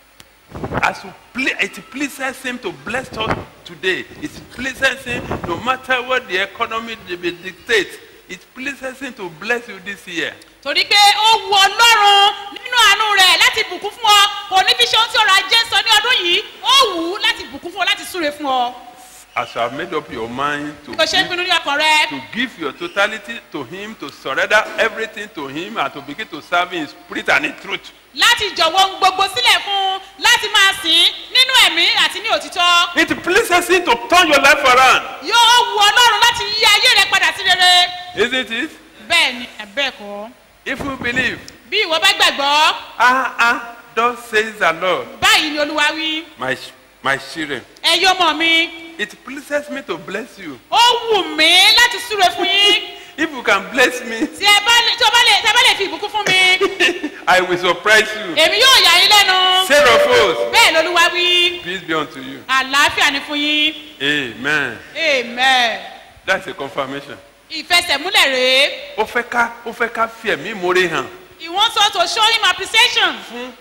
as you ple- it pleases him to bless us today, it pleases him no matter what the economy di- di- dictates, it pleases him to bless you this year. torí pé ó wu ọlọ́run nínú àánú rẹ̀ láti bùkún fún ọ kò ní fi ṣe ohun tí ọrọ̀ ajé ń sọ ní ọdún yìí ó wù ú láti bùkún fún ọ láti súre fún ọ As you have made up your mind to bí o ṣe ń give, pinnu ní ọkàn rẹ to give your totality to him, to surrender everything to him, and to begin to serve him in spirit and in truth. láti jọ̀wọ́ ohun gbogbo sílẹ̀ fún un láti máa sìn ín nínú ẹ̀mí àti ní òtítọ́ It pleases him to turn your life around, yóò wu ọlọ́run láti yí ayé rẹ padà sí rere isn't it? bẹ́ẹ̀ ni bẹ́ẹ̀ kọ́ If you believe, bí ìwọ bá gbàgbọ́ ah ah, thus says the Lord, báyìí ni olúwa wí my my children. ẹ̀yin ọmọ mi It pleases me to bless you. ó wù mí láti súre fún yín If you can bless me, tí ẹ bá lè tí o bá lè tí ẹ bá lè fi ìbùkún fún mi I will surprise you. èmi yóò yà yín lẹ́nu Sarah of hosts, bẹ́ẹ̀ lolúwa wí peace be unto you. àlàáfíà ni fún yín Amen. amen That's a confirmation. ìfẹsẹ̀múlẹ̀ rèé Ó fẹ́ ká ó fẹ́ ká fi ẹ̀mí ìmoore hàn. he wants us to show him appreciation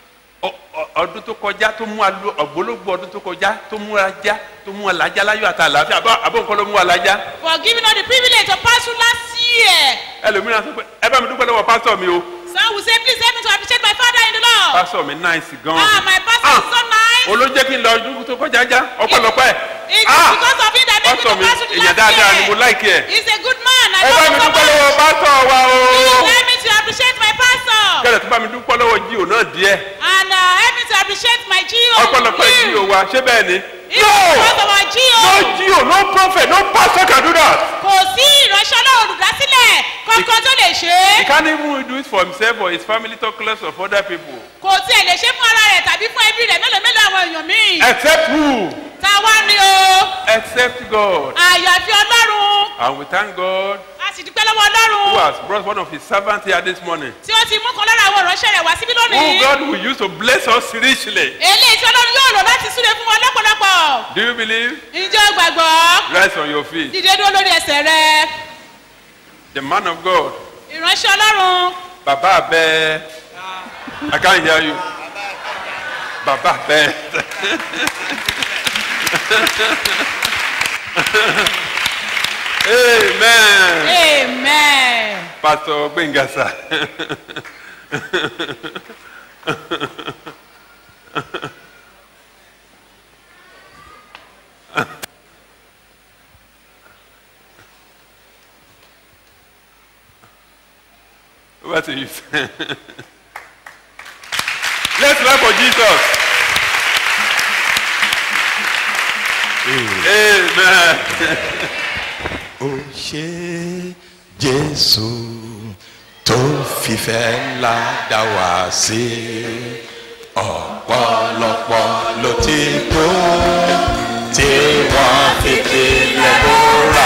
Ọ- ọ- Ọdún tó kọjá tó mú alu ọ̀gbólógbò ọdún tó kọjá tó mú ajá tó mú alájá láyọ̀ àti àlàáfíà àbọ̀ àbọ̀ nǹkan ló mú alájá. for giving us the privilege to pass through last year Ẹlòmíràn sọ pé ẹ bá mi dúpẹ́ lọ́wọ́ pásítọ̀ mi o. some will say please help me to appreciate my father in the lord Pásítọ̀ mi náìsì gan. ah my pastor is so nice Olójẹ́ kí n lọ ọdún tó kọjá já ọpẹ́lọpẹ́. it is Ah! because of him that make me pásítọ̀ to mi pass through the èèyàn last dáadáa ni year. mo láìkí ẹ̀ He's a good man. I ẹ bá love mi him so dúpẹ́ lọ́wọ́ much. pásítọ̀ wa o Please help me to appreciate my pastor. kẹ́lẹ̀ tó bá mi dúpẹ́ lọ́wọ́ jíò náà díẹ̀ And uh, help me to appreciate my GO. ọpẹ́lọpẹ́ jíò wa ṣé bẹ́ẹ̀ ni. Even because of our GO. no jíò no prophet no pastor can do that. Kò sí ìránṣẹ́ ọlọ́run olùdásílẹ̀ kankan tó lè ṣe he é. can't even do it for himself or his family talk less of other people. Kò tiẹ̀ lè ṣe fún ara rẹ̀ tàbí fún ẹbí rẹ̀ mélòó mélòó àwọn èèyàn míì. except who Ta wá ní o. except God Àyàfi ọlọ́run. and we thank God A sì dúpẹ́ lọ́wọ́ who ọlọ́run. has brought one of his servants here this morning. Tí ó ti mú kan lára àwọn ìránṣẹ́ rẹ̀ wá síbí who lónìí. God will use to bless us richly. Eléyìí tí ọlọ́run yóò lò láti súre fún wọn lọ́pọ̀lọpọ̀. do you believe? Ǹjẹ́ o gbàgbọ́? rise on your feet. Dìde dúró lórí ẹsẹ̀ rẹ. the man of God Ìránṣẹ́ ọlọ́run. baba abẹ I can't hear you baba abẹ. amen. Amen. pastor gbẹngasa. What are you saying? Let's clap for Jesus. Amen. ó ṣe jésù tó fìfẹ́ ńlá dá wá sí ọ̀pọ̀lọpọ̀ ló ti kú tí wọ́n fi tilẹ̀ bóra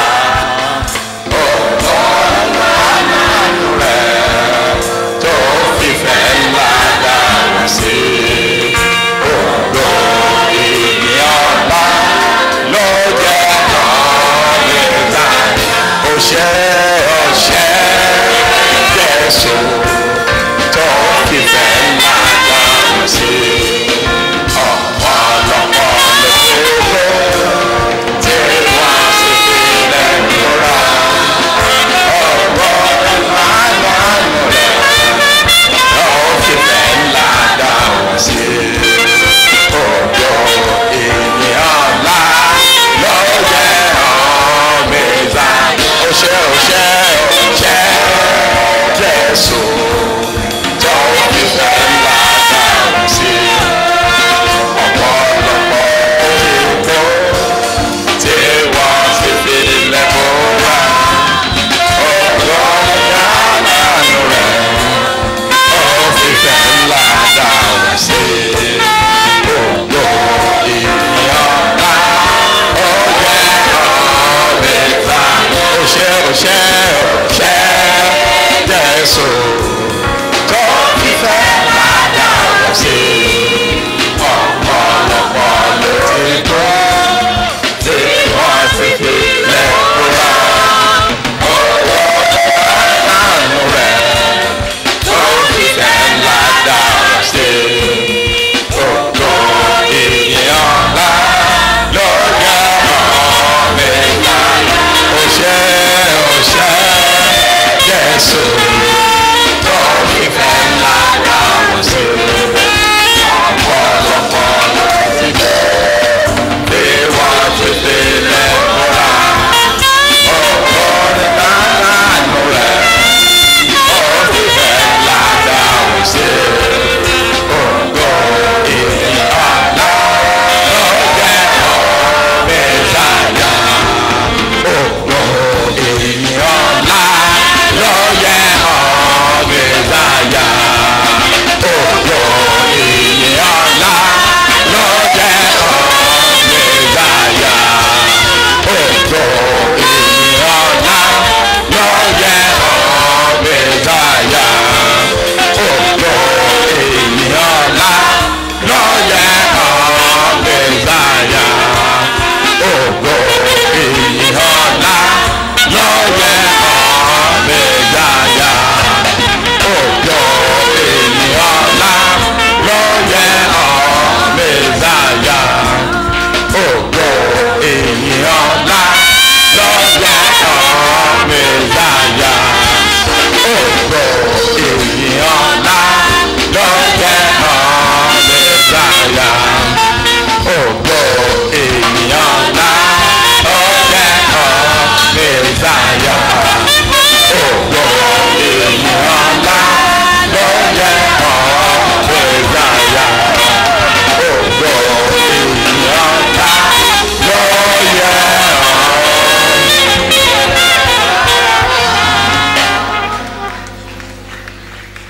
ọ̀pọ̀lọpọ̀ rẹ̀ tó fìfẹ́ ńlá dá wá sí ògo ìní ọ̀la ló jẹ́ ọ̀mẹ́ta ọ̀ṣẹ́ ọ̀ṣẹ́ jésù tó fìfẹ́ ńlá dá wá sí ọ̀pọ̀lọpọ̀ ló ti kú tí wọ́n sì filẹ̀ múra ọ̀rọ̀ ìlànà rẹ̀ ló fìfẹ́ ńlá dá wá sí ògo ènìyàn ńlá ló jẹ́ ọ̀mẹ́ta ọ̀ṣẹ́ ọ̀ṣẹ́ ọ̀ṣẹ́ jésù tó fìfẹ́ ńlá dá wá sí ọ̀pọ̀lọpọ̀ òyìnbó tí wọ́n sì fi lẹ́bùrà ọ̀rọ̀ yàrá rẹ̀ ó fìfẹ́ ńlá dá wá sí gbogbo ènìyàn ńlá ó jẹ́ ọ̀mẹ́ta òṣè òṣè òṣè jésù tó fìfẹ́ ńlá dá wá sí ọ̀pọ̀lọpọ̀ ló ti kọ́ tí wọ́n sì fi lẹ́kọ̀ọ́ ọ̀rọ̀ àánú rẹ̀ tó fìfẹ́ ńlá dá wá sí gbogbo ènìyàn ńlá ló yẹ ọ̀mẹ́ta òṣè òṣè jésù tó fìfẹ́ ńlá dá wá sí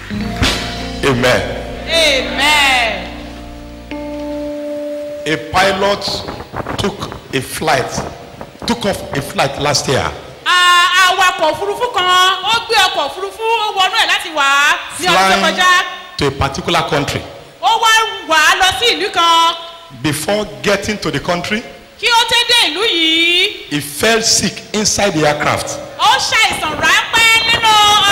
Amen. amen. A pilot took a flight, took off a flight last year, Ah, awakọ̀ òfurufú kan ó gbé ọkọ̀ òfurufú ó wọnú ẹ̀ láti wà á ní ọdún tó flying kọjá to a particular country. ó wá wà á lọ sí ìlú kan Before getting to the country, kí ó tó dé ìlú yìí he fell sick inside the aircraft ó ṣàìsàn ráńpẹ́ nínú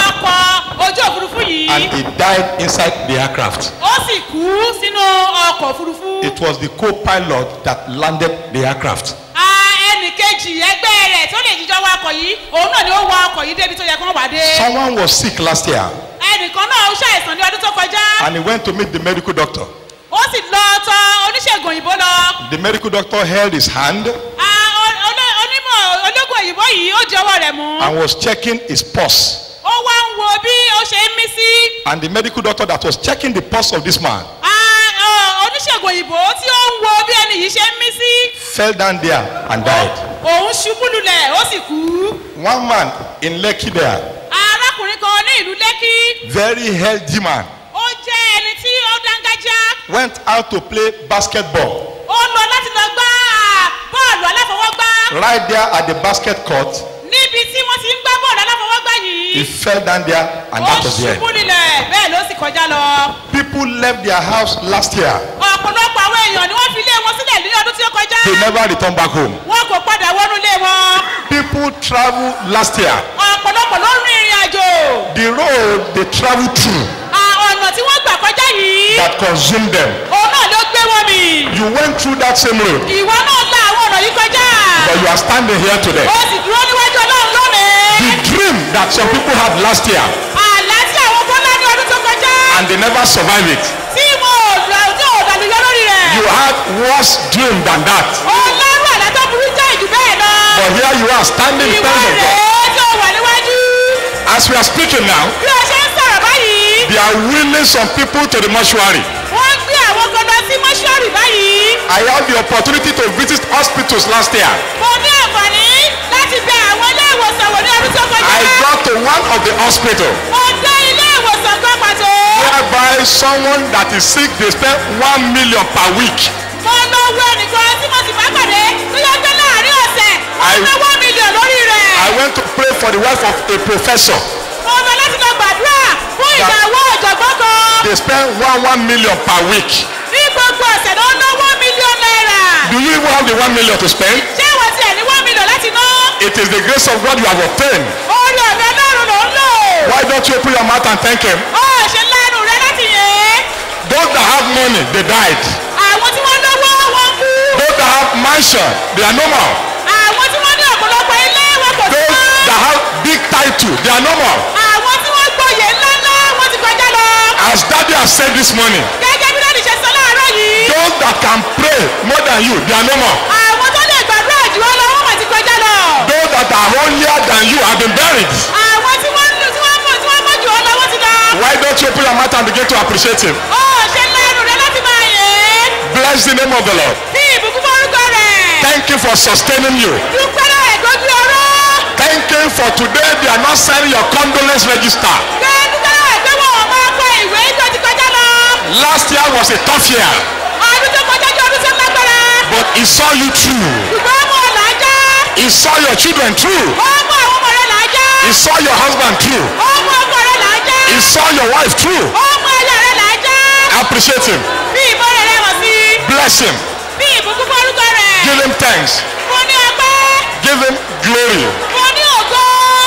ọkọ̀ ojú òfurufú yìí and he died inside the aircraft. ó sì kú sínú ọkọ̀ òfurufú. It was the co-pilot that landed the aircraft. Ah, ẹnì kejì ẹgbẹ́ rẹ̀ tó lè jíjọ wakọ̀ yìí òun náà ni ó wa ọkọ̀ yìí débi tó yẹ kó wà dé. Someone was sick last year ẹnìkan náà ó ṣàìsàn ní ọdún tó kọjá and he went to meet the medical doctor. ó sì lọ tọ oníṣègùn òyìnbó lọ. The medical doctor held his hand Ah, o- oló- onímọ̀ ológun òyìnbó yìí ó di ọwọ́ rẹ̀ mú. and was checking his pulse. ó wá ń wo bí ó ṣe ń mí sí. And the medical doctor that was checking the pulse of this man Ah, ọ, oníṣègùn òyìnbó tí ó ń wo bí ẹni yìí ṣe ń mí sí. fell down there and died. òun ṣubú lulẹ̀ ó sì kú. One man in Lekki there, arákùnrin kan ní ìlú lẹ́kí very healthy man, ó jẹ́ ẹni tí ó dángájá. went out to play basketball. ó lọ láti lọ gbá ah, bọ́ọ̀lù aláfọwọ́gbá Right there at the basket court, níbi tí wọ́n ti ń gbá bọ́ọ̀lù aláfọwọ́gbá yìí. he fell down there and ó that was the ṣubú end. nílẹ̀ bẹ́ẹ̀ ló sì kọjá lọ. People left their house last year. ọ̀pọ̀lọpọ̀ àwọn èèyàn ni wọ́n fi ilé wọn sílẹ̀ ní ọdún tí ó kọjá. They never returned back home. wọn kò padà wọnú ilé wọn. People traveled last year. ọ̀pọ̀lọpọ̀ ló rin ìrìn àjò. The road they traveled through Ah, ọ̀nà tí wọ́n gbà kọjá yìí. that consumed them. òun náà ló gbé wọn mì. You went through that same road, ìwọ náà la àwọn ọ̀nà yìí kọjá. but you are standing here today. ó sì dúró níwájú ọlọ́run lónìí. The dream that some people had last year àlá tí àwọn kan lá ní ọdún tó kọjá. and they never survived it. tí wọn ò dà tí ò dàlúyọ lórí rẹ̀. You had worse dream than that. ọlọ́run àlá tó burú jẹ́ ìjù bẹ́ẹ̀ lọ. But here you are standing in ìwọ front of God. rèé tí ó wà níwájú. As we are speaking now, bí o ṣe ń sọ̀rọ̀ báyìí. they are wheeling some people to the mortuary. wọ́n gbé àwọn kan lọ sí mọ́ṣúárì báyìí. I had the opportunity to visit hospitals last year. mo ní àǹfààní láti bẹ àwọn ilé ìwòsàn wò ní ọdún tó kọjá. I got to one of the hospital mo dé ilé ìwòsàn kan pàtó. whereby someone that is sick they spend one million per week. mo lọ wo ẹnìkan tí mo sì bá pàdé tó yẹ pé láàrin ọ̀sẹ̀ wọ́n I- ná one million lórí rẹ̀. I went to pray for the wife of a professor. mo lọ láti lọ gbàdúrà fún ìyàwó ọ̀jọ̀gbọ́n kan. They spend one one million per week. ní gbogbo ọ̀sẹ̀ ló ná one million naira. Do you even have the one million to spend? ṣé ìwọ tiẹ̀ ní one million láti ná? It is the grace of God you have obtained. orí ọ̀fẹ́ lọ́rùn ló ń lò. Why don't you open your mouth and thank Him? ó ṣe lẹ́nu rẹ láti yẹn. Those that have money, they died. àwọn tí wọ́n lówó wọn kú. Those that have mansion, they are no more. àwọn tí wọ́n ní ọ̀pọ̀lọpọ̀ ilé wọn kò sí Those mọ́. that have big title, they are no more. àwọn tí wọ́n gbòye ńláńlá wọ́n ti kọjá lọ. As Daddy has said this morning, gẹ́gẹ́ bí lónìí ṣe sọ láàárọ̀ yìí. those that can pray more than you, they are no more. àwọn tó lè gbàdúrà jù ọ́ lọ wọ́n mọ̀ ti kọjá lọ. Those that are holier than you have been buried. àwọn tí wọ́n tí wọ́n mọ̀ tí wọ́n mọ̀ jù ọ́ lọ wọ́n ti lọ. Why don't you open your mouth and begin to appreciate Him? ó ṣe lẹ́nu rẹ láti máa yẹn. Bless the name of the Lord. bí ìbùkún forúkọ rẹ̀. Thank Him for sustaining you. dúpẹ́ náà ẹ̀ gbójú ọ̀rọ̀. Thank Him for today they are not signing your condolence register. pé dúpẹ́ náà ẹ̀ pé wọ́n máa kọ ìwé tó ti kọjá lọ. Last year was a tough year, ọdún tó kọjá jẹ́ ọdún tó lágbára. but He saw you through. ṣùgbọ́n ọmọ ọ̀la já. He saw your children through. ọmọ àwọn ọmọ rẹ̀ là á já. He saw your husband through. ọmọ ọkọ rẹ̀ là á já. He saw your wife through. ọmọ ẹ̀yà rẹ̀ là á já. Appreciate Him. bí ìbọn rẹ̀ rẹ̀ wọ̀ sí. Bless Him. bí ìbùkún forúkọ rẹ̀. Give Him thanks. mo ní ọpẹ́. Give Him glory. mo ní ògo.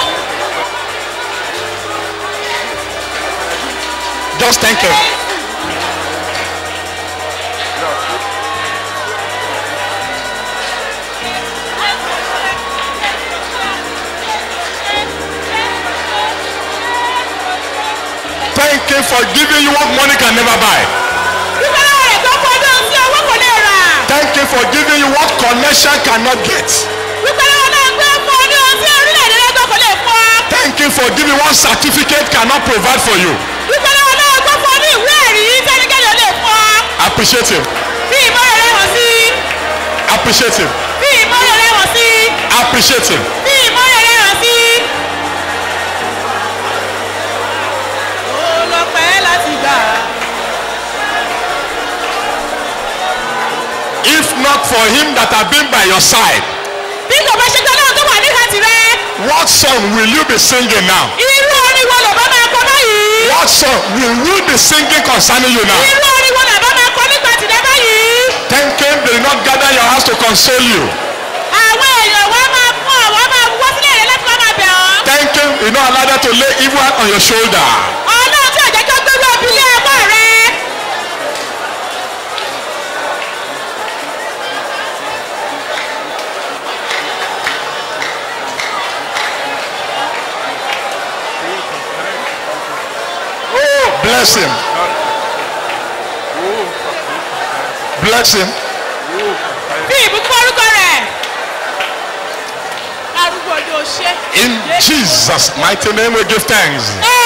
Just thank Him. Thank Him for giving you what money can never buy. dúpẹ́ náà rẹ̀ tó kọ ọdún tí owó kò lè rà. Thank Him for giving you what connection cannot get. dúpẹ́ náà náà gbé fún ọ ní ohun tí orílẹ̀-èdè rẹ̀ tó kò lè fún ọ. Thank Him for giving what certificate cannot provide for you. dúpẹ́ náà náà gbé fún ọ ní ìwé ẹ̀rí tẹ́nikẹ́ni ò lè fún ọ. Appreciate Him. bí ìbọn rẹ̀ wọ̀ sí. Appreciate Him. bí ìbọn rẹ̀ wọ̀ sí. Appreciate Him. bí ìbọn rẹ̀ wọ̀ sí. olọ́pẹ́ not for him that have been by your side, bí kò bá ṣe pé ọlọ́run tó wà níhà tirẹ̀ what song will you be singing now? irú orin wo lọ́ba máa kọ báyìí What song will we be singing concerning you now? irú orin wo lọ́ba máa kọ nípa tìrẹ báyìí Thanking they did not gather your house to console you. àwọn èèyàn wa máa fún ọ wọ́n máa wọ́ sílẹ̀ rẹ láti wá máa bẹ̀ ọ́ Thanking you not allow them to lay evil hand on your shoulder. ọlọ́run tí ò jẹ́ kí ó gbérú obì lé ẹ̀mọ́ rẹ Bless him. Bless him. bí ìbùkún orúkọ rẹ̀ arúgbó ọdún ọṣẹ. In Jesus' mighty name we give thanks.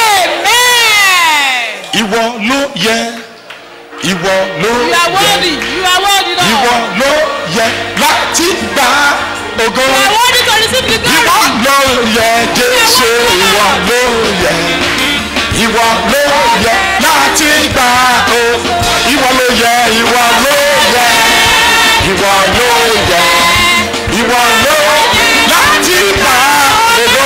amen. Ìwọ ló yẹ. Ìwọ ló you are yẹ. worthy you are worthy lord. Ìwọ ló yẹ láti gba ògo. you are worthy to receive the glory. Ìwọ ló yẹ Jésù. Ìwọ ló yẹ. Ìwọ ló yẹ láti gba ògo. Ìwọ ló yẹ. Ìwọ ló yẹ. Ìwọ ló yẹ. Ìwọ ló yẹ láti gba ògo.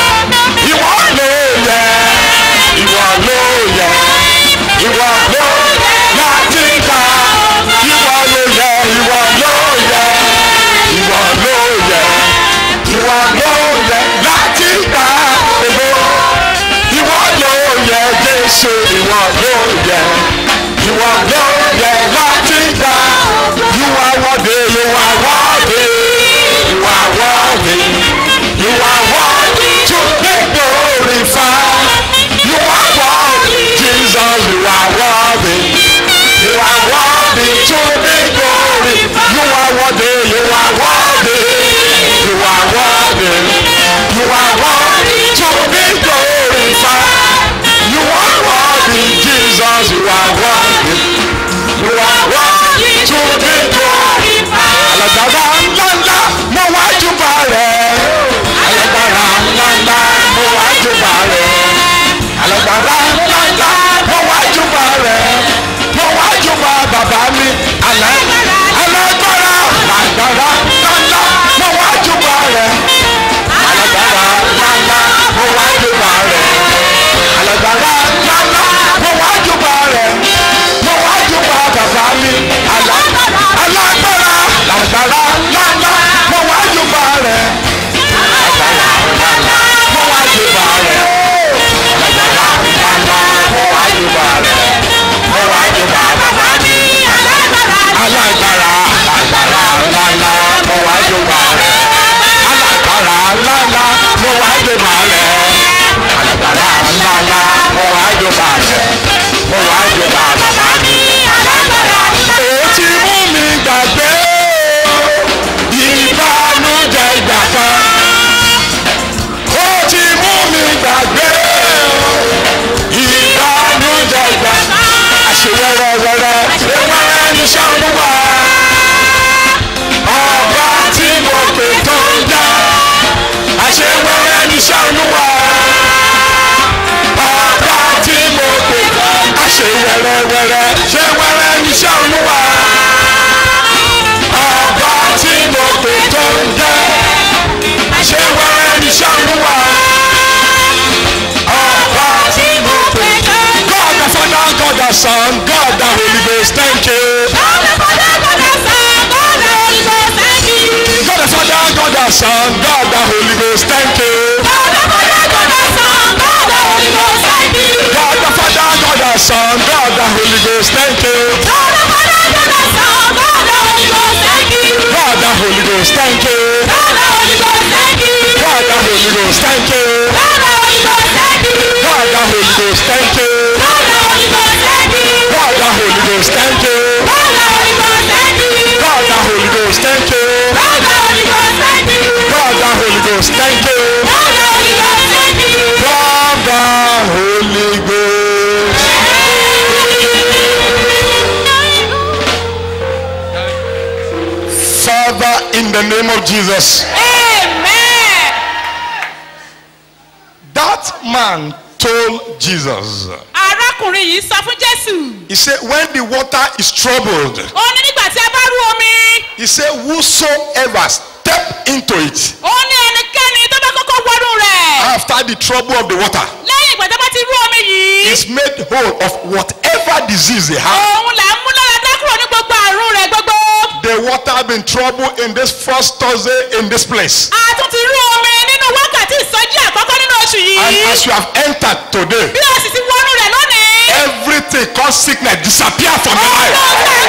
Ìwọ ló yẹ. Ìwọ ló yẹ. Ìwọ ló yẹ láti gba. Ìwọ ló yẹ. Ìwọ ló yẹ. Ìwọ ló yẹ. Ìwọ ló yẹ láti gba ògo. Ìwọ ló yẹ Jésù. Ìwọ ló yẹ. Ìwọ ló yẹ láti gba. You are worthy. You are worthy. You are worthy. You are worthy to be glorified. You are worthy. Jesus, you are worthy. You are worthy to be glorified. You are worthy. You are worthy. You are worthy. You are worthy to be glorified. You are worthy, Jesus. You are worthy. You are worthy to be glorified. Alágbára ńláńlá mo wá júbà rẹ̀. Alágbára ńláńlá mo wá júbà rẹ̀. Alágbára ńláńlá mo wá júbà rẹ̀. Mo wá júbà bàbá mi. Alá- Alágbára alágbára ńláńlá mo wá júbà rẹ̀. Alágbára ńláńlá mo wá júbà rẹ̀. Alágbára ńláńlá mo wá júbà rẹ̀. Mo wá júbà bàbá mi. Alá- Alágbára alágbára ńláńlá mo wá júbà rẹ̀. Alágbára ńláńlá mo wá júbà rẹ̀. Alágbára ńláńlá mo wá júbà rẹ̀. Mo wá júbà bàbá mi. Alágbára alágbára ńláńlá mo wá júbà rẹ̀. Alágbára ńláńlá mo wá júbà rẹ̀. Alágbára ńláńlá mo wá júbà rẹ̀. Mo wá júbà bàbá mi. Ó ti mú mi gbàgbé ìbànújẹ́ ìgbà kan. Ó ti mú mi gbàgbé ìbànújẹ́ ìgbà kan. Àṣeyọrọwọrọ ewúrẹ́ ní sọ́nùwà. Ọba tí mo pè tó ń jà. Àṣewẹ́rẹ́ ní sọ́nùwà. Ọba tí mo pè tó ń jà. Àṣewẹ́rẹ́wẹ́rẹ́ ṣé wẹ́rẹ́ ní sọ́nùwà. Ọba tí mo pè tó ń jà. Àṣewẹ́rẹ́ ní sọ́nùwà. Ọba tí mo pè tó ń jà. God the Father, God the Son, God the Holy Ghost, thank you. God the Father, God the Son, God the Holy Ghost, thank you. God the Father, God the Son, God the Holy Ghost, thank you. God the Father, God the Son, God the Holy Ghost, thank you. God the Father, God the Son, God the Holy Ghost, thank you. God the Father, God the Son, God the Holy Ghost, thank you. God the Holy Ghost, thank you. God the Holy Ghost, thank you. God the Holy Ghost, thank you. God the Holy Ghost, thank you. God the Holy Ghost, thank you. God the Holy Ghost, thank you. God the Holy Ghost, thank you. God the Holy Ghost, thank you. God the Holy Ghost, thank you. God the Holy Ghost, thank you. God the Holy Ghost, thank you. God the Holy Ghost, thank you. God the Holy Ghost. Father, in the name of Jesus. amen. That man told Jesus, arákùnrin yìí sọ fún jésù He said, when the water is troubled, ó ní nígbà tí a bá rú omi He said, Whosoever step into it ó ní ẹnikẹ́ni tó bá kọ́kọ́ wọnú rẹ̀ after the trouble of the water lẹ́yìn ìgbà tó bá ti rú omi yìí is made whole of whatever disease they have. òun là ń mú lára dá kúrò ní gbogbo àrùn rẹ̀ gbogbo. The water have been trouble in this first Thursday in this place. a tún ti rú omi nínú wákàtí ìsọjí àkọ́kọ́ nínú oṣù And yìí. as you have entered today, bí o sì ti wọnú rẹ̀ lónìí. everything called sickness disappear from your life.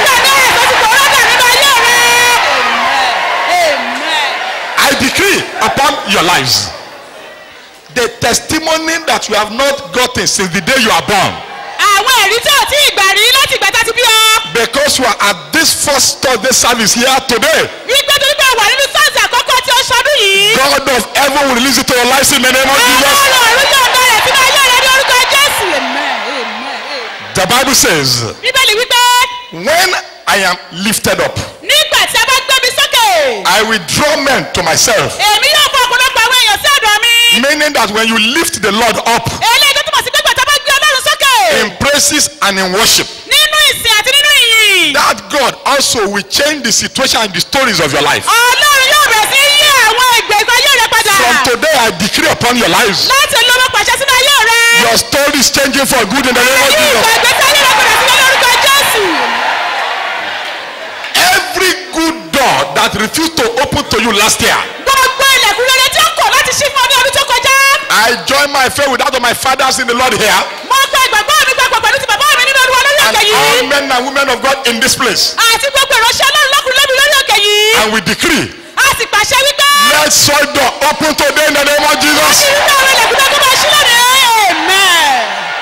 I decree upon your lives the testimony that you have not gotten since the day you are born. àwọn ẹ̀rí tí ò tí ì gbà rí láti ìgbà tá a ti bí ọ. Because you are at this first Thursday service here today, wípé torí pé wà nínú sáǹsì àkọ́kọ́ tí ó ṣọdún yìí. God of heaven will release it to your lives in the name of Jesus. ọlọ́run ọ̀run yóò dá rẹ̀ sínú ayé rẹ̀ ní orúkọ jésù. The Bible says, bíbélì wípé When I am lifted up, nígbà tí a bá gbé mi sókè. I will draw men to myself. èmi yóò fọ ọ̀pọ̀lọpọ̀ àwọn èèyàn sí ọ̀dọ̀ mi. Meaning that when you lift the Lord up eléyìí tó túmọ̀ sí pé gbàtà bá gbé ọlọ́run sókè. in praises and in worship, nínú ìsìn àti nínú ìyìn. that God also will change the situation and the stories of your life. ọlọ́run yóò bẹ̀rẹ̀ sí yí àwọn ìgbèkùn ayé rẹ padà. From today, I decree upon your lives, láti ló mọ pàṣẹ sínú ayé rẹ. your story is changing for good in the name of yí Jesus. ìgbà ìgbésí ayé rẹ padà sílẹ̀ lórúkọ jésù. Every good door that refused to open to you last year, gbogbo ilẹ̀kùn rere tí ó kọ̀ láti ṣí fún ọ ní ọdún tó kọjá. I join my faith with that of my fathers in the Lord here, mo gba ìgbàgbọ́ mi papọ̀ pẹ̀lú ti bàbá mi nínú olúwa lórí and òkè yìí. all men and women of God in this place. àti gbogbo ìránṣẹ́ ọlọ́run lọ́kùnrin lóbi lórí òkè yìí. And we decree, a sì pàṣẹ wípé. let soul door open today in the name of Jesus. wípé àwọn ilẹ̀kùn tó kọ́ máa ṣí lónìí. amen.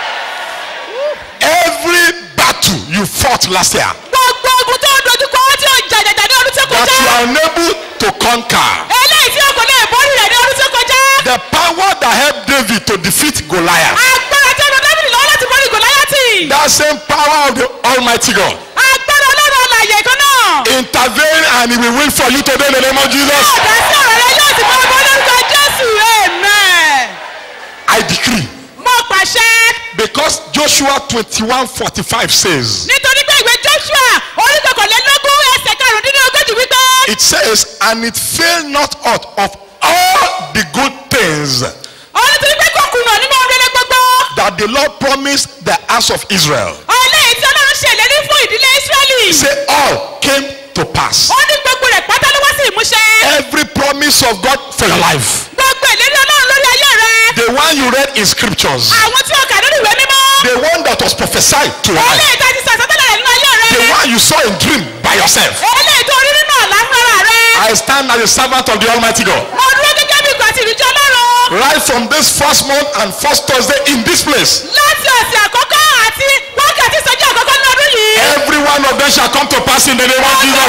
Every battle you fought last year gbogbo ogun tó ń dojú kọ tí ó jàjàjà ní ọdún tó that kọjá. you are unable to conquer, eléyìí tí o kò lè borí rẹ̀ ní ọdún tó kọjá. the power that helped David to defeat Goliath, agbára tí ọdún dábìlì lọ́wọ́ láti borí gòláyàtì. that same power of the Almighty God, agbára ọlọ́run ọ̀làyè kan náà. intervene and he will win for you today in the name of Jesus. ọ̀dà sí ọ̀rọ̀ rẹ yóò sì mọ ọmọ lórúkọ jésù amen. I decree mo pàṣẹ. because Joshua 21 45 says, nítorí pé ìwé joshua orí kọkànlélógún ẹsẹ̀ karùndínlógójì wípé. it says, and it fail not out of all the good things ọ̀rọ̀ nítorí pé kò kùnà nínú orílẹ̀ gbogbo. that the Lord promised the house of Israel. ọ̀lẹ́ tí ọlọ́run ṣèlérí fún ìdílé israẹli. Say all came to pass. ó ní gbogbo rẹ̀ pátá ló wá sí ìmúṣẹ. Every promise of God for your life. gbogbo ìlérí ọlọ́run lórí ayé rẹ. The one you read in scriptures. àwọn tí ó kà nínú ìwé mímọ́. The one that was prophesied to your ọ̀lẹ́ life. ìta ti sàtọ́tẹ́lẹ̀ rẹ̀ nínú ayé rẹ. The one you saw in dream by yourself. ọ̀lẹ́ ìta orí nínú àlá fúnra rẹ. I stand as a servant of the Almighty God. mo dúró gẹ́gẹ́ bí ìgbà tí ìrìnjọ ọlọ́run. Right from this first month and first Thursday in this place. láti ọ̀sẹ̀ àkọ́kọ́ àti wákàtí ìsọjí àkọ́kọ́ ní ọdún yìí. Every one of them shall come to pass in the name of Jesus.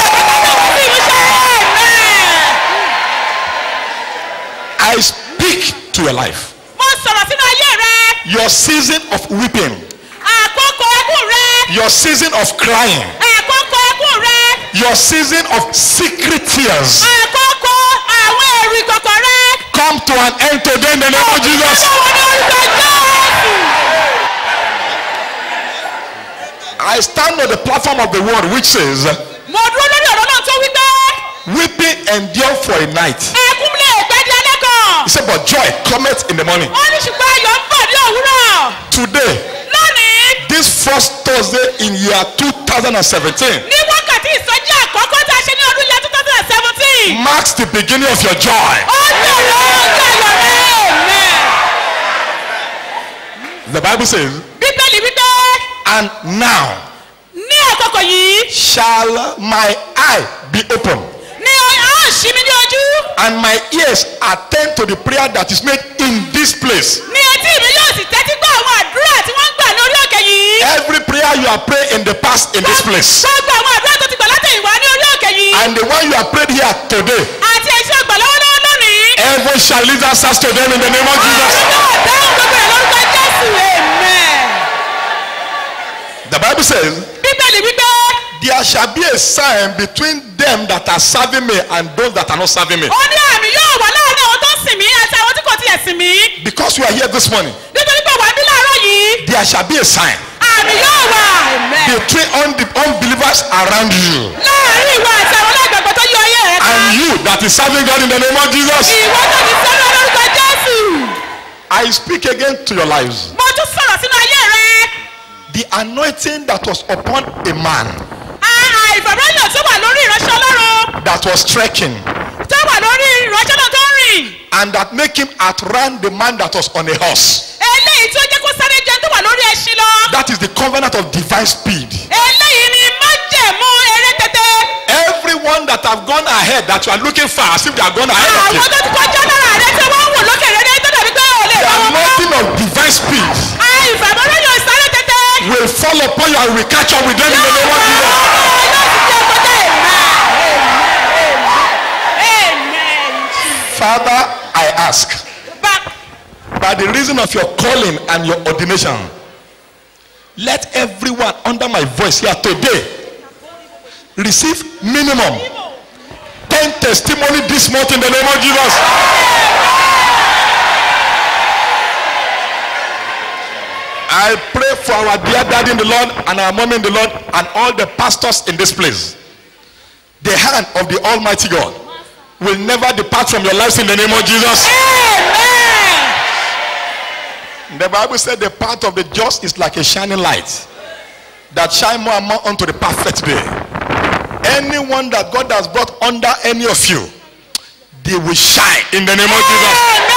I speak to your life. mo sọ̀rọ̀ sínú ayé rẹ. Your season of weeping. àkókò ẹkún rẹ. Your season of crying. àkókò ẹkún rẹ. Your season of secret tears. àkókò àwọn èrò ìkọ̀kọ̀ rẹ. Come to an end today in the name of Jesus. I stand on the platform of the word which says, mo dúró lórí ọ̀rọ̀ náà tó wí pé. Weeping endure for a night. ẹkún lè pẹ́ di alẹ́ kan. He said, But joy cometh in the morning. ó ní ṣùgbọ́n ayọ̀ ń bọ̀ ní òwúrọ̀. Today, lónìí this first Thursday in year 2017 ní wákàtí ìsọjí àkọ́kọ́ tá a ṣe ní ọdún yẹn two thousand and seventeen. marks the beginning of your joy. ó bẹ̀rẹ̀ ọjọ́ ayọ̀ rẹ. amen. The Bible says, bíbélì wípé And now ní àkókò yìí shall my eye be open, ní a ó ṣí mi ní ojú. and my ears attend to the prayer that is made in this place. ní etí mi yóò sì tẹ́tí gbọ́ àwọn àdúrà tí wọ́n ń gbà lórí òkè yìí. Every prayer you have prayed in the past in this place, gbogbo àwọn àdúrà tó ti gbà látẹ̀yìn wá ní orí òkè yìí. and the one you have prayed here today, àti èyí tí ó gbà lọ́wọ́lọ́wọ́ lónìí. heaven shall lead answers to them in the name of Jesus. dáhùn gbogbo rẹ̀ lórúkọ jésù amen. The Bible says, bíbélì wípé There shall be a sign between them that are serving me and those that are not serving me. ó ní àmì yóò wà láàrin àwọn tó ń sìn mí àti àwọn tí kò tiẹ̀ sìn mí. Because you are here this morning, nítorí pé wà á bí láàárọ̀ yìí. there shall be a sign àmì yóò wà. amen. between unbe- unbelievers around you. láàrin ìwà àti àwọn alágbàgbọ́ and you that is serving God in the name of Jesus. ìwọ tó ti sẹ́nu lórúkọ jésù. I speak again to your lives. mo tún sọ̀rọ̀ sínú ayé rẹ. The anointing that was upon a man àìfàmọ́yàn tó wà lórí ìránṣẹ́ ọlọ́run that was trekking tó wà lórí ìránṣẹ́ náà tó ń rìn. and that make him outrun the man that was on a horse. eléyìí tó jẹ́ kó sáré jẹun tó wà lórí ẹṣin lọ. That is the covenant of divine speed. eléyìí ni májẹ̀mú eré tètè. Everyone that have gone ahead that you are looking for as if they are gone ahead of you. àwọn tó ti kọjá lára rẹ tí wọ́n ń wò lókè rere tó dàbí pé ò lè The bá wọn mọ́. anointing of divine speed àìfàmọ́yàn ìsáré tètè. will fall upon you and will catch up with them in the name of Jesus. Father, I ask, by the reason of your calling and your ordination, let everyone under my voice here today receive minimum 10 testimony this month in the name of Jesus. I pray for our dear daddy in the Lord and our mom in the Lord and all the pastors in this place. The hand of the Almighty God will never depart from your lives in the name of Jesus. The Bible said the path of the just is like a shining light that shine more and more unto the perfect day. Anyone that God has brought under any of you, they will shine in the name of Jesus.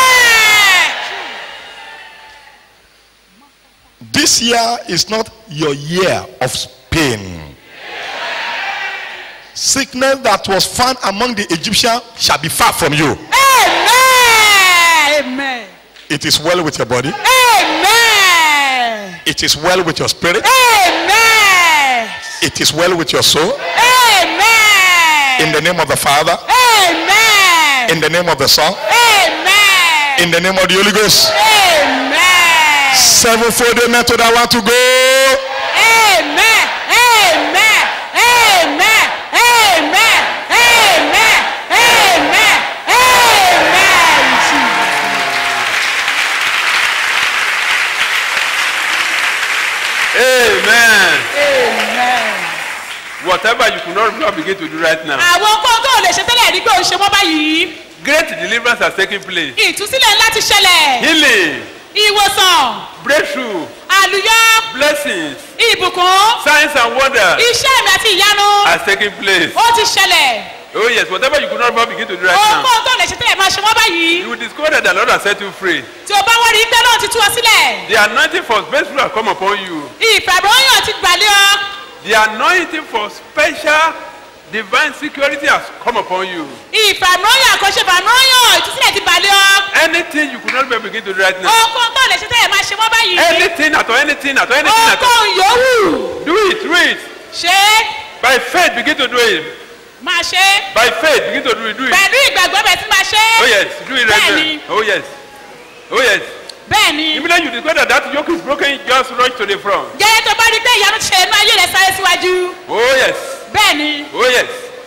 This year is not your year of pain. Sickness that was found among the Egyptians shall be far from you. Amen. It is well with your body. Amen. It is well with your spirit. Amen. It is well with your soul. Amen. In the name of the Father. Amen. In the name of the Son. Amen. In the name of the Holy Ghost. Amen. Sevenfold amen to that one to go. Amen. Amen. Amen. Amen. Amen. Amen. Amen. Amen. Whatever you could not not begin to do right now, Àwọn kókó ò lè ṣe tẹ́lẹ̀ rí pé ó ṣe wọ́n báyìí. great deliverance has taken place. Ìtúsílẹ̀ ńlá ti ṣẹlẹ̀. Healing, Ìwòsàn. breakthrough, Àlùyọ. blessings, Ìbùkún. signs and wonders Iṣẹ́ mi àti ìyanu. has taken place. Ó ti ṣẹlẹ̀. Oh yes, whatever you could not not begin to do right now, Ohunkóhun tó lè ṣe tẹ́lẹ̀ máa ṣe wọ́n báyìí. you will discover that the Lord has set you free. Tí o bá wọ́n rí pé náà ti tú ọ sílẹ̀. The anointing for breakthrough has come upon you. Ìfàmìíràn ti gbàlẹ́ ọ. The anointing for special divine security has come upon you. Ìfàmìíràn àkọsí ìfàmìíràn ìtúsílẹ̀ ti gbàlẹ́ ọ. Anything you could not even begin to do right now. Ohunkóhun tó lè ṣe tẹ́lẹ̀ máa ṣe wọ́n báyìí. Anything at all, anything at all, anything at all. Ohunkóhun yòówù. Do it, do it. Ṣé é? By faith, begin to do it. máa ṣe é. By faith, begin to do it, do it. Pẹ̀lú ìgbàgbọ́ bẹ̀ tí máa ṣe é. Oh yes, do it right Bẹ́ẹ̀ni. there. Oh yes. Oh yes. Bẹ́ẹ̀ni. Immediately you discover that that yoke is broken, just rush to the front. Jẹ́ tó bá rí pé ìyanu ṣe inú ayé rẹ̀ sáré síwájú. Oh yes. Bẹ́ẹ̀ni. Oh yes.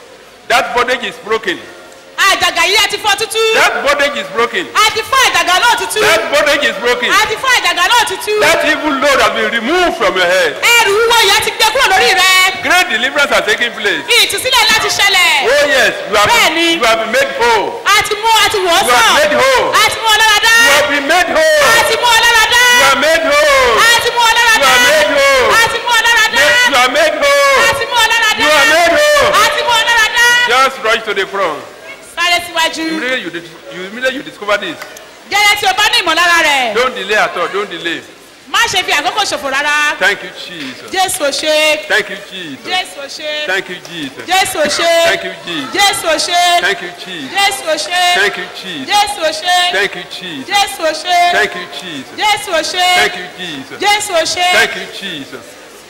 That bondage is broken. Àjàgà yìí a ti fọ́ tútú. That bondage is broken. A ti fọ́ àjàgà náà tútú. That bondage is broken. A ti fọ́ àjàgà náà tútú. That evil load has been removed from your head. Ẹrù wúwo yẹn ti gbé kúrò lórí rẹ̀. Great deliverance has taken place. Ìtúsílẹ̀ láti ṣẹlẹ̀. Oh yes, you have Bẹ́ẹ̀ni. been, you have been made whole. A ti mú a ti wò ó You have sàn. made whole. A ti mú ọ lára dá. You have been made whole. A ti mú ọ lára dá. You are made whole. A ti mú ọ lára You dá. are made whole. A ti mú ọ lára dá. You are made whole. A ti mú ọ lára dá. You are made whole. A ti mú ọ lára dá. Just rush to the front. Sáré síwájú. Immediately you, dis- you immediately you discover this. Gẹ́gẹ́ tí o bá ní ìmọ̀lára rẹ̀. Don't delay at all. Don't delay. Má ṣe fi àkókò ṣòfò rárá. Thank you, Jesus. Jésù ò ṣe. Thank you, Jesus. Jésù ò ṣe. Thank you, Jesus. Jésù ò ṣe. Thank you, Jesus. Jésù ò ṣe. Thank you, Jesus. Jésù ò ṣe. Thank you, Jesus. Jésù ò ṣe. Thank you, Jesus. Jésù ò ṣe. Thank you, Jesus. Jésù ò ṣe. Thank you, Jesus. Jésù ò ṣe. Thank you, Jesus.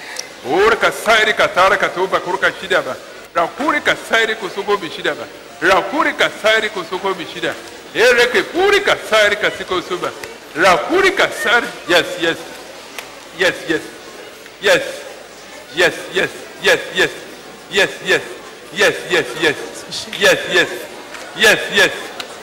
Ora kasairi katara katoba kuruka shidaba. Rakuri kasairi kusuko bishidaba. Rakuri kasairi kusuko bishida. Ereke puri kasairi kasiko suba. Rakuri kasairi. Yes, yes. Yes, yes. Yes. Yes, yes. Yes, yes. Yes, yes. Yes, yes, yes. Yes, yes. Yes, yes.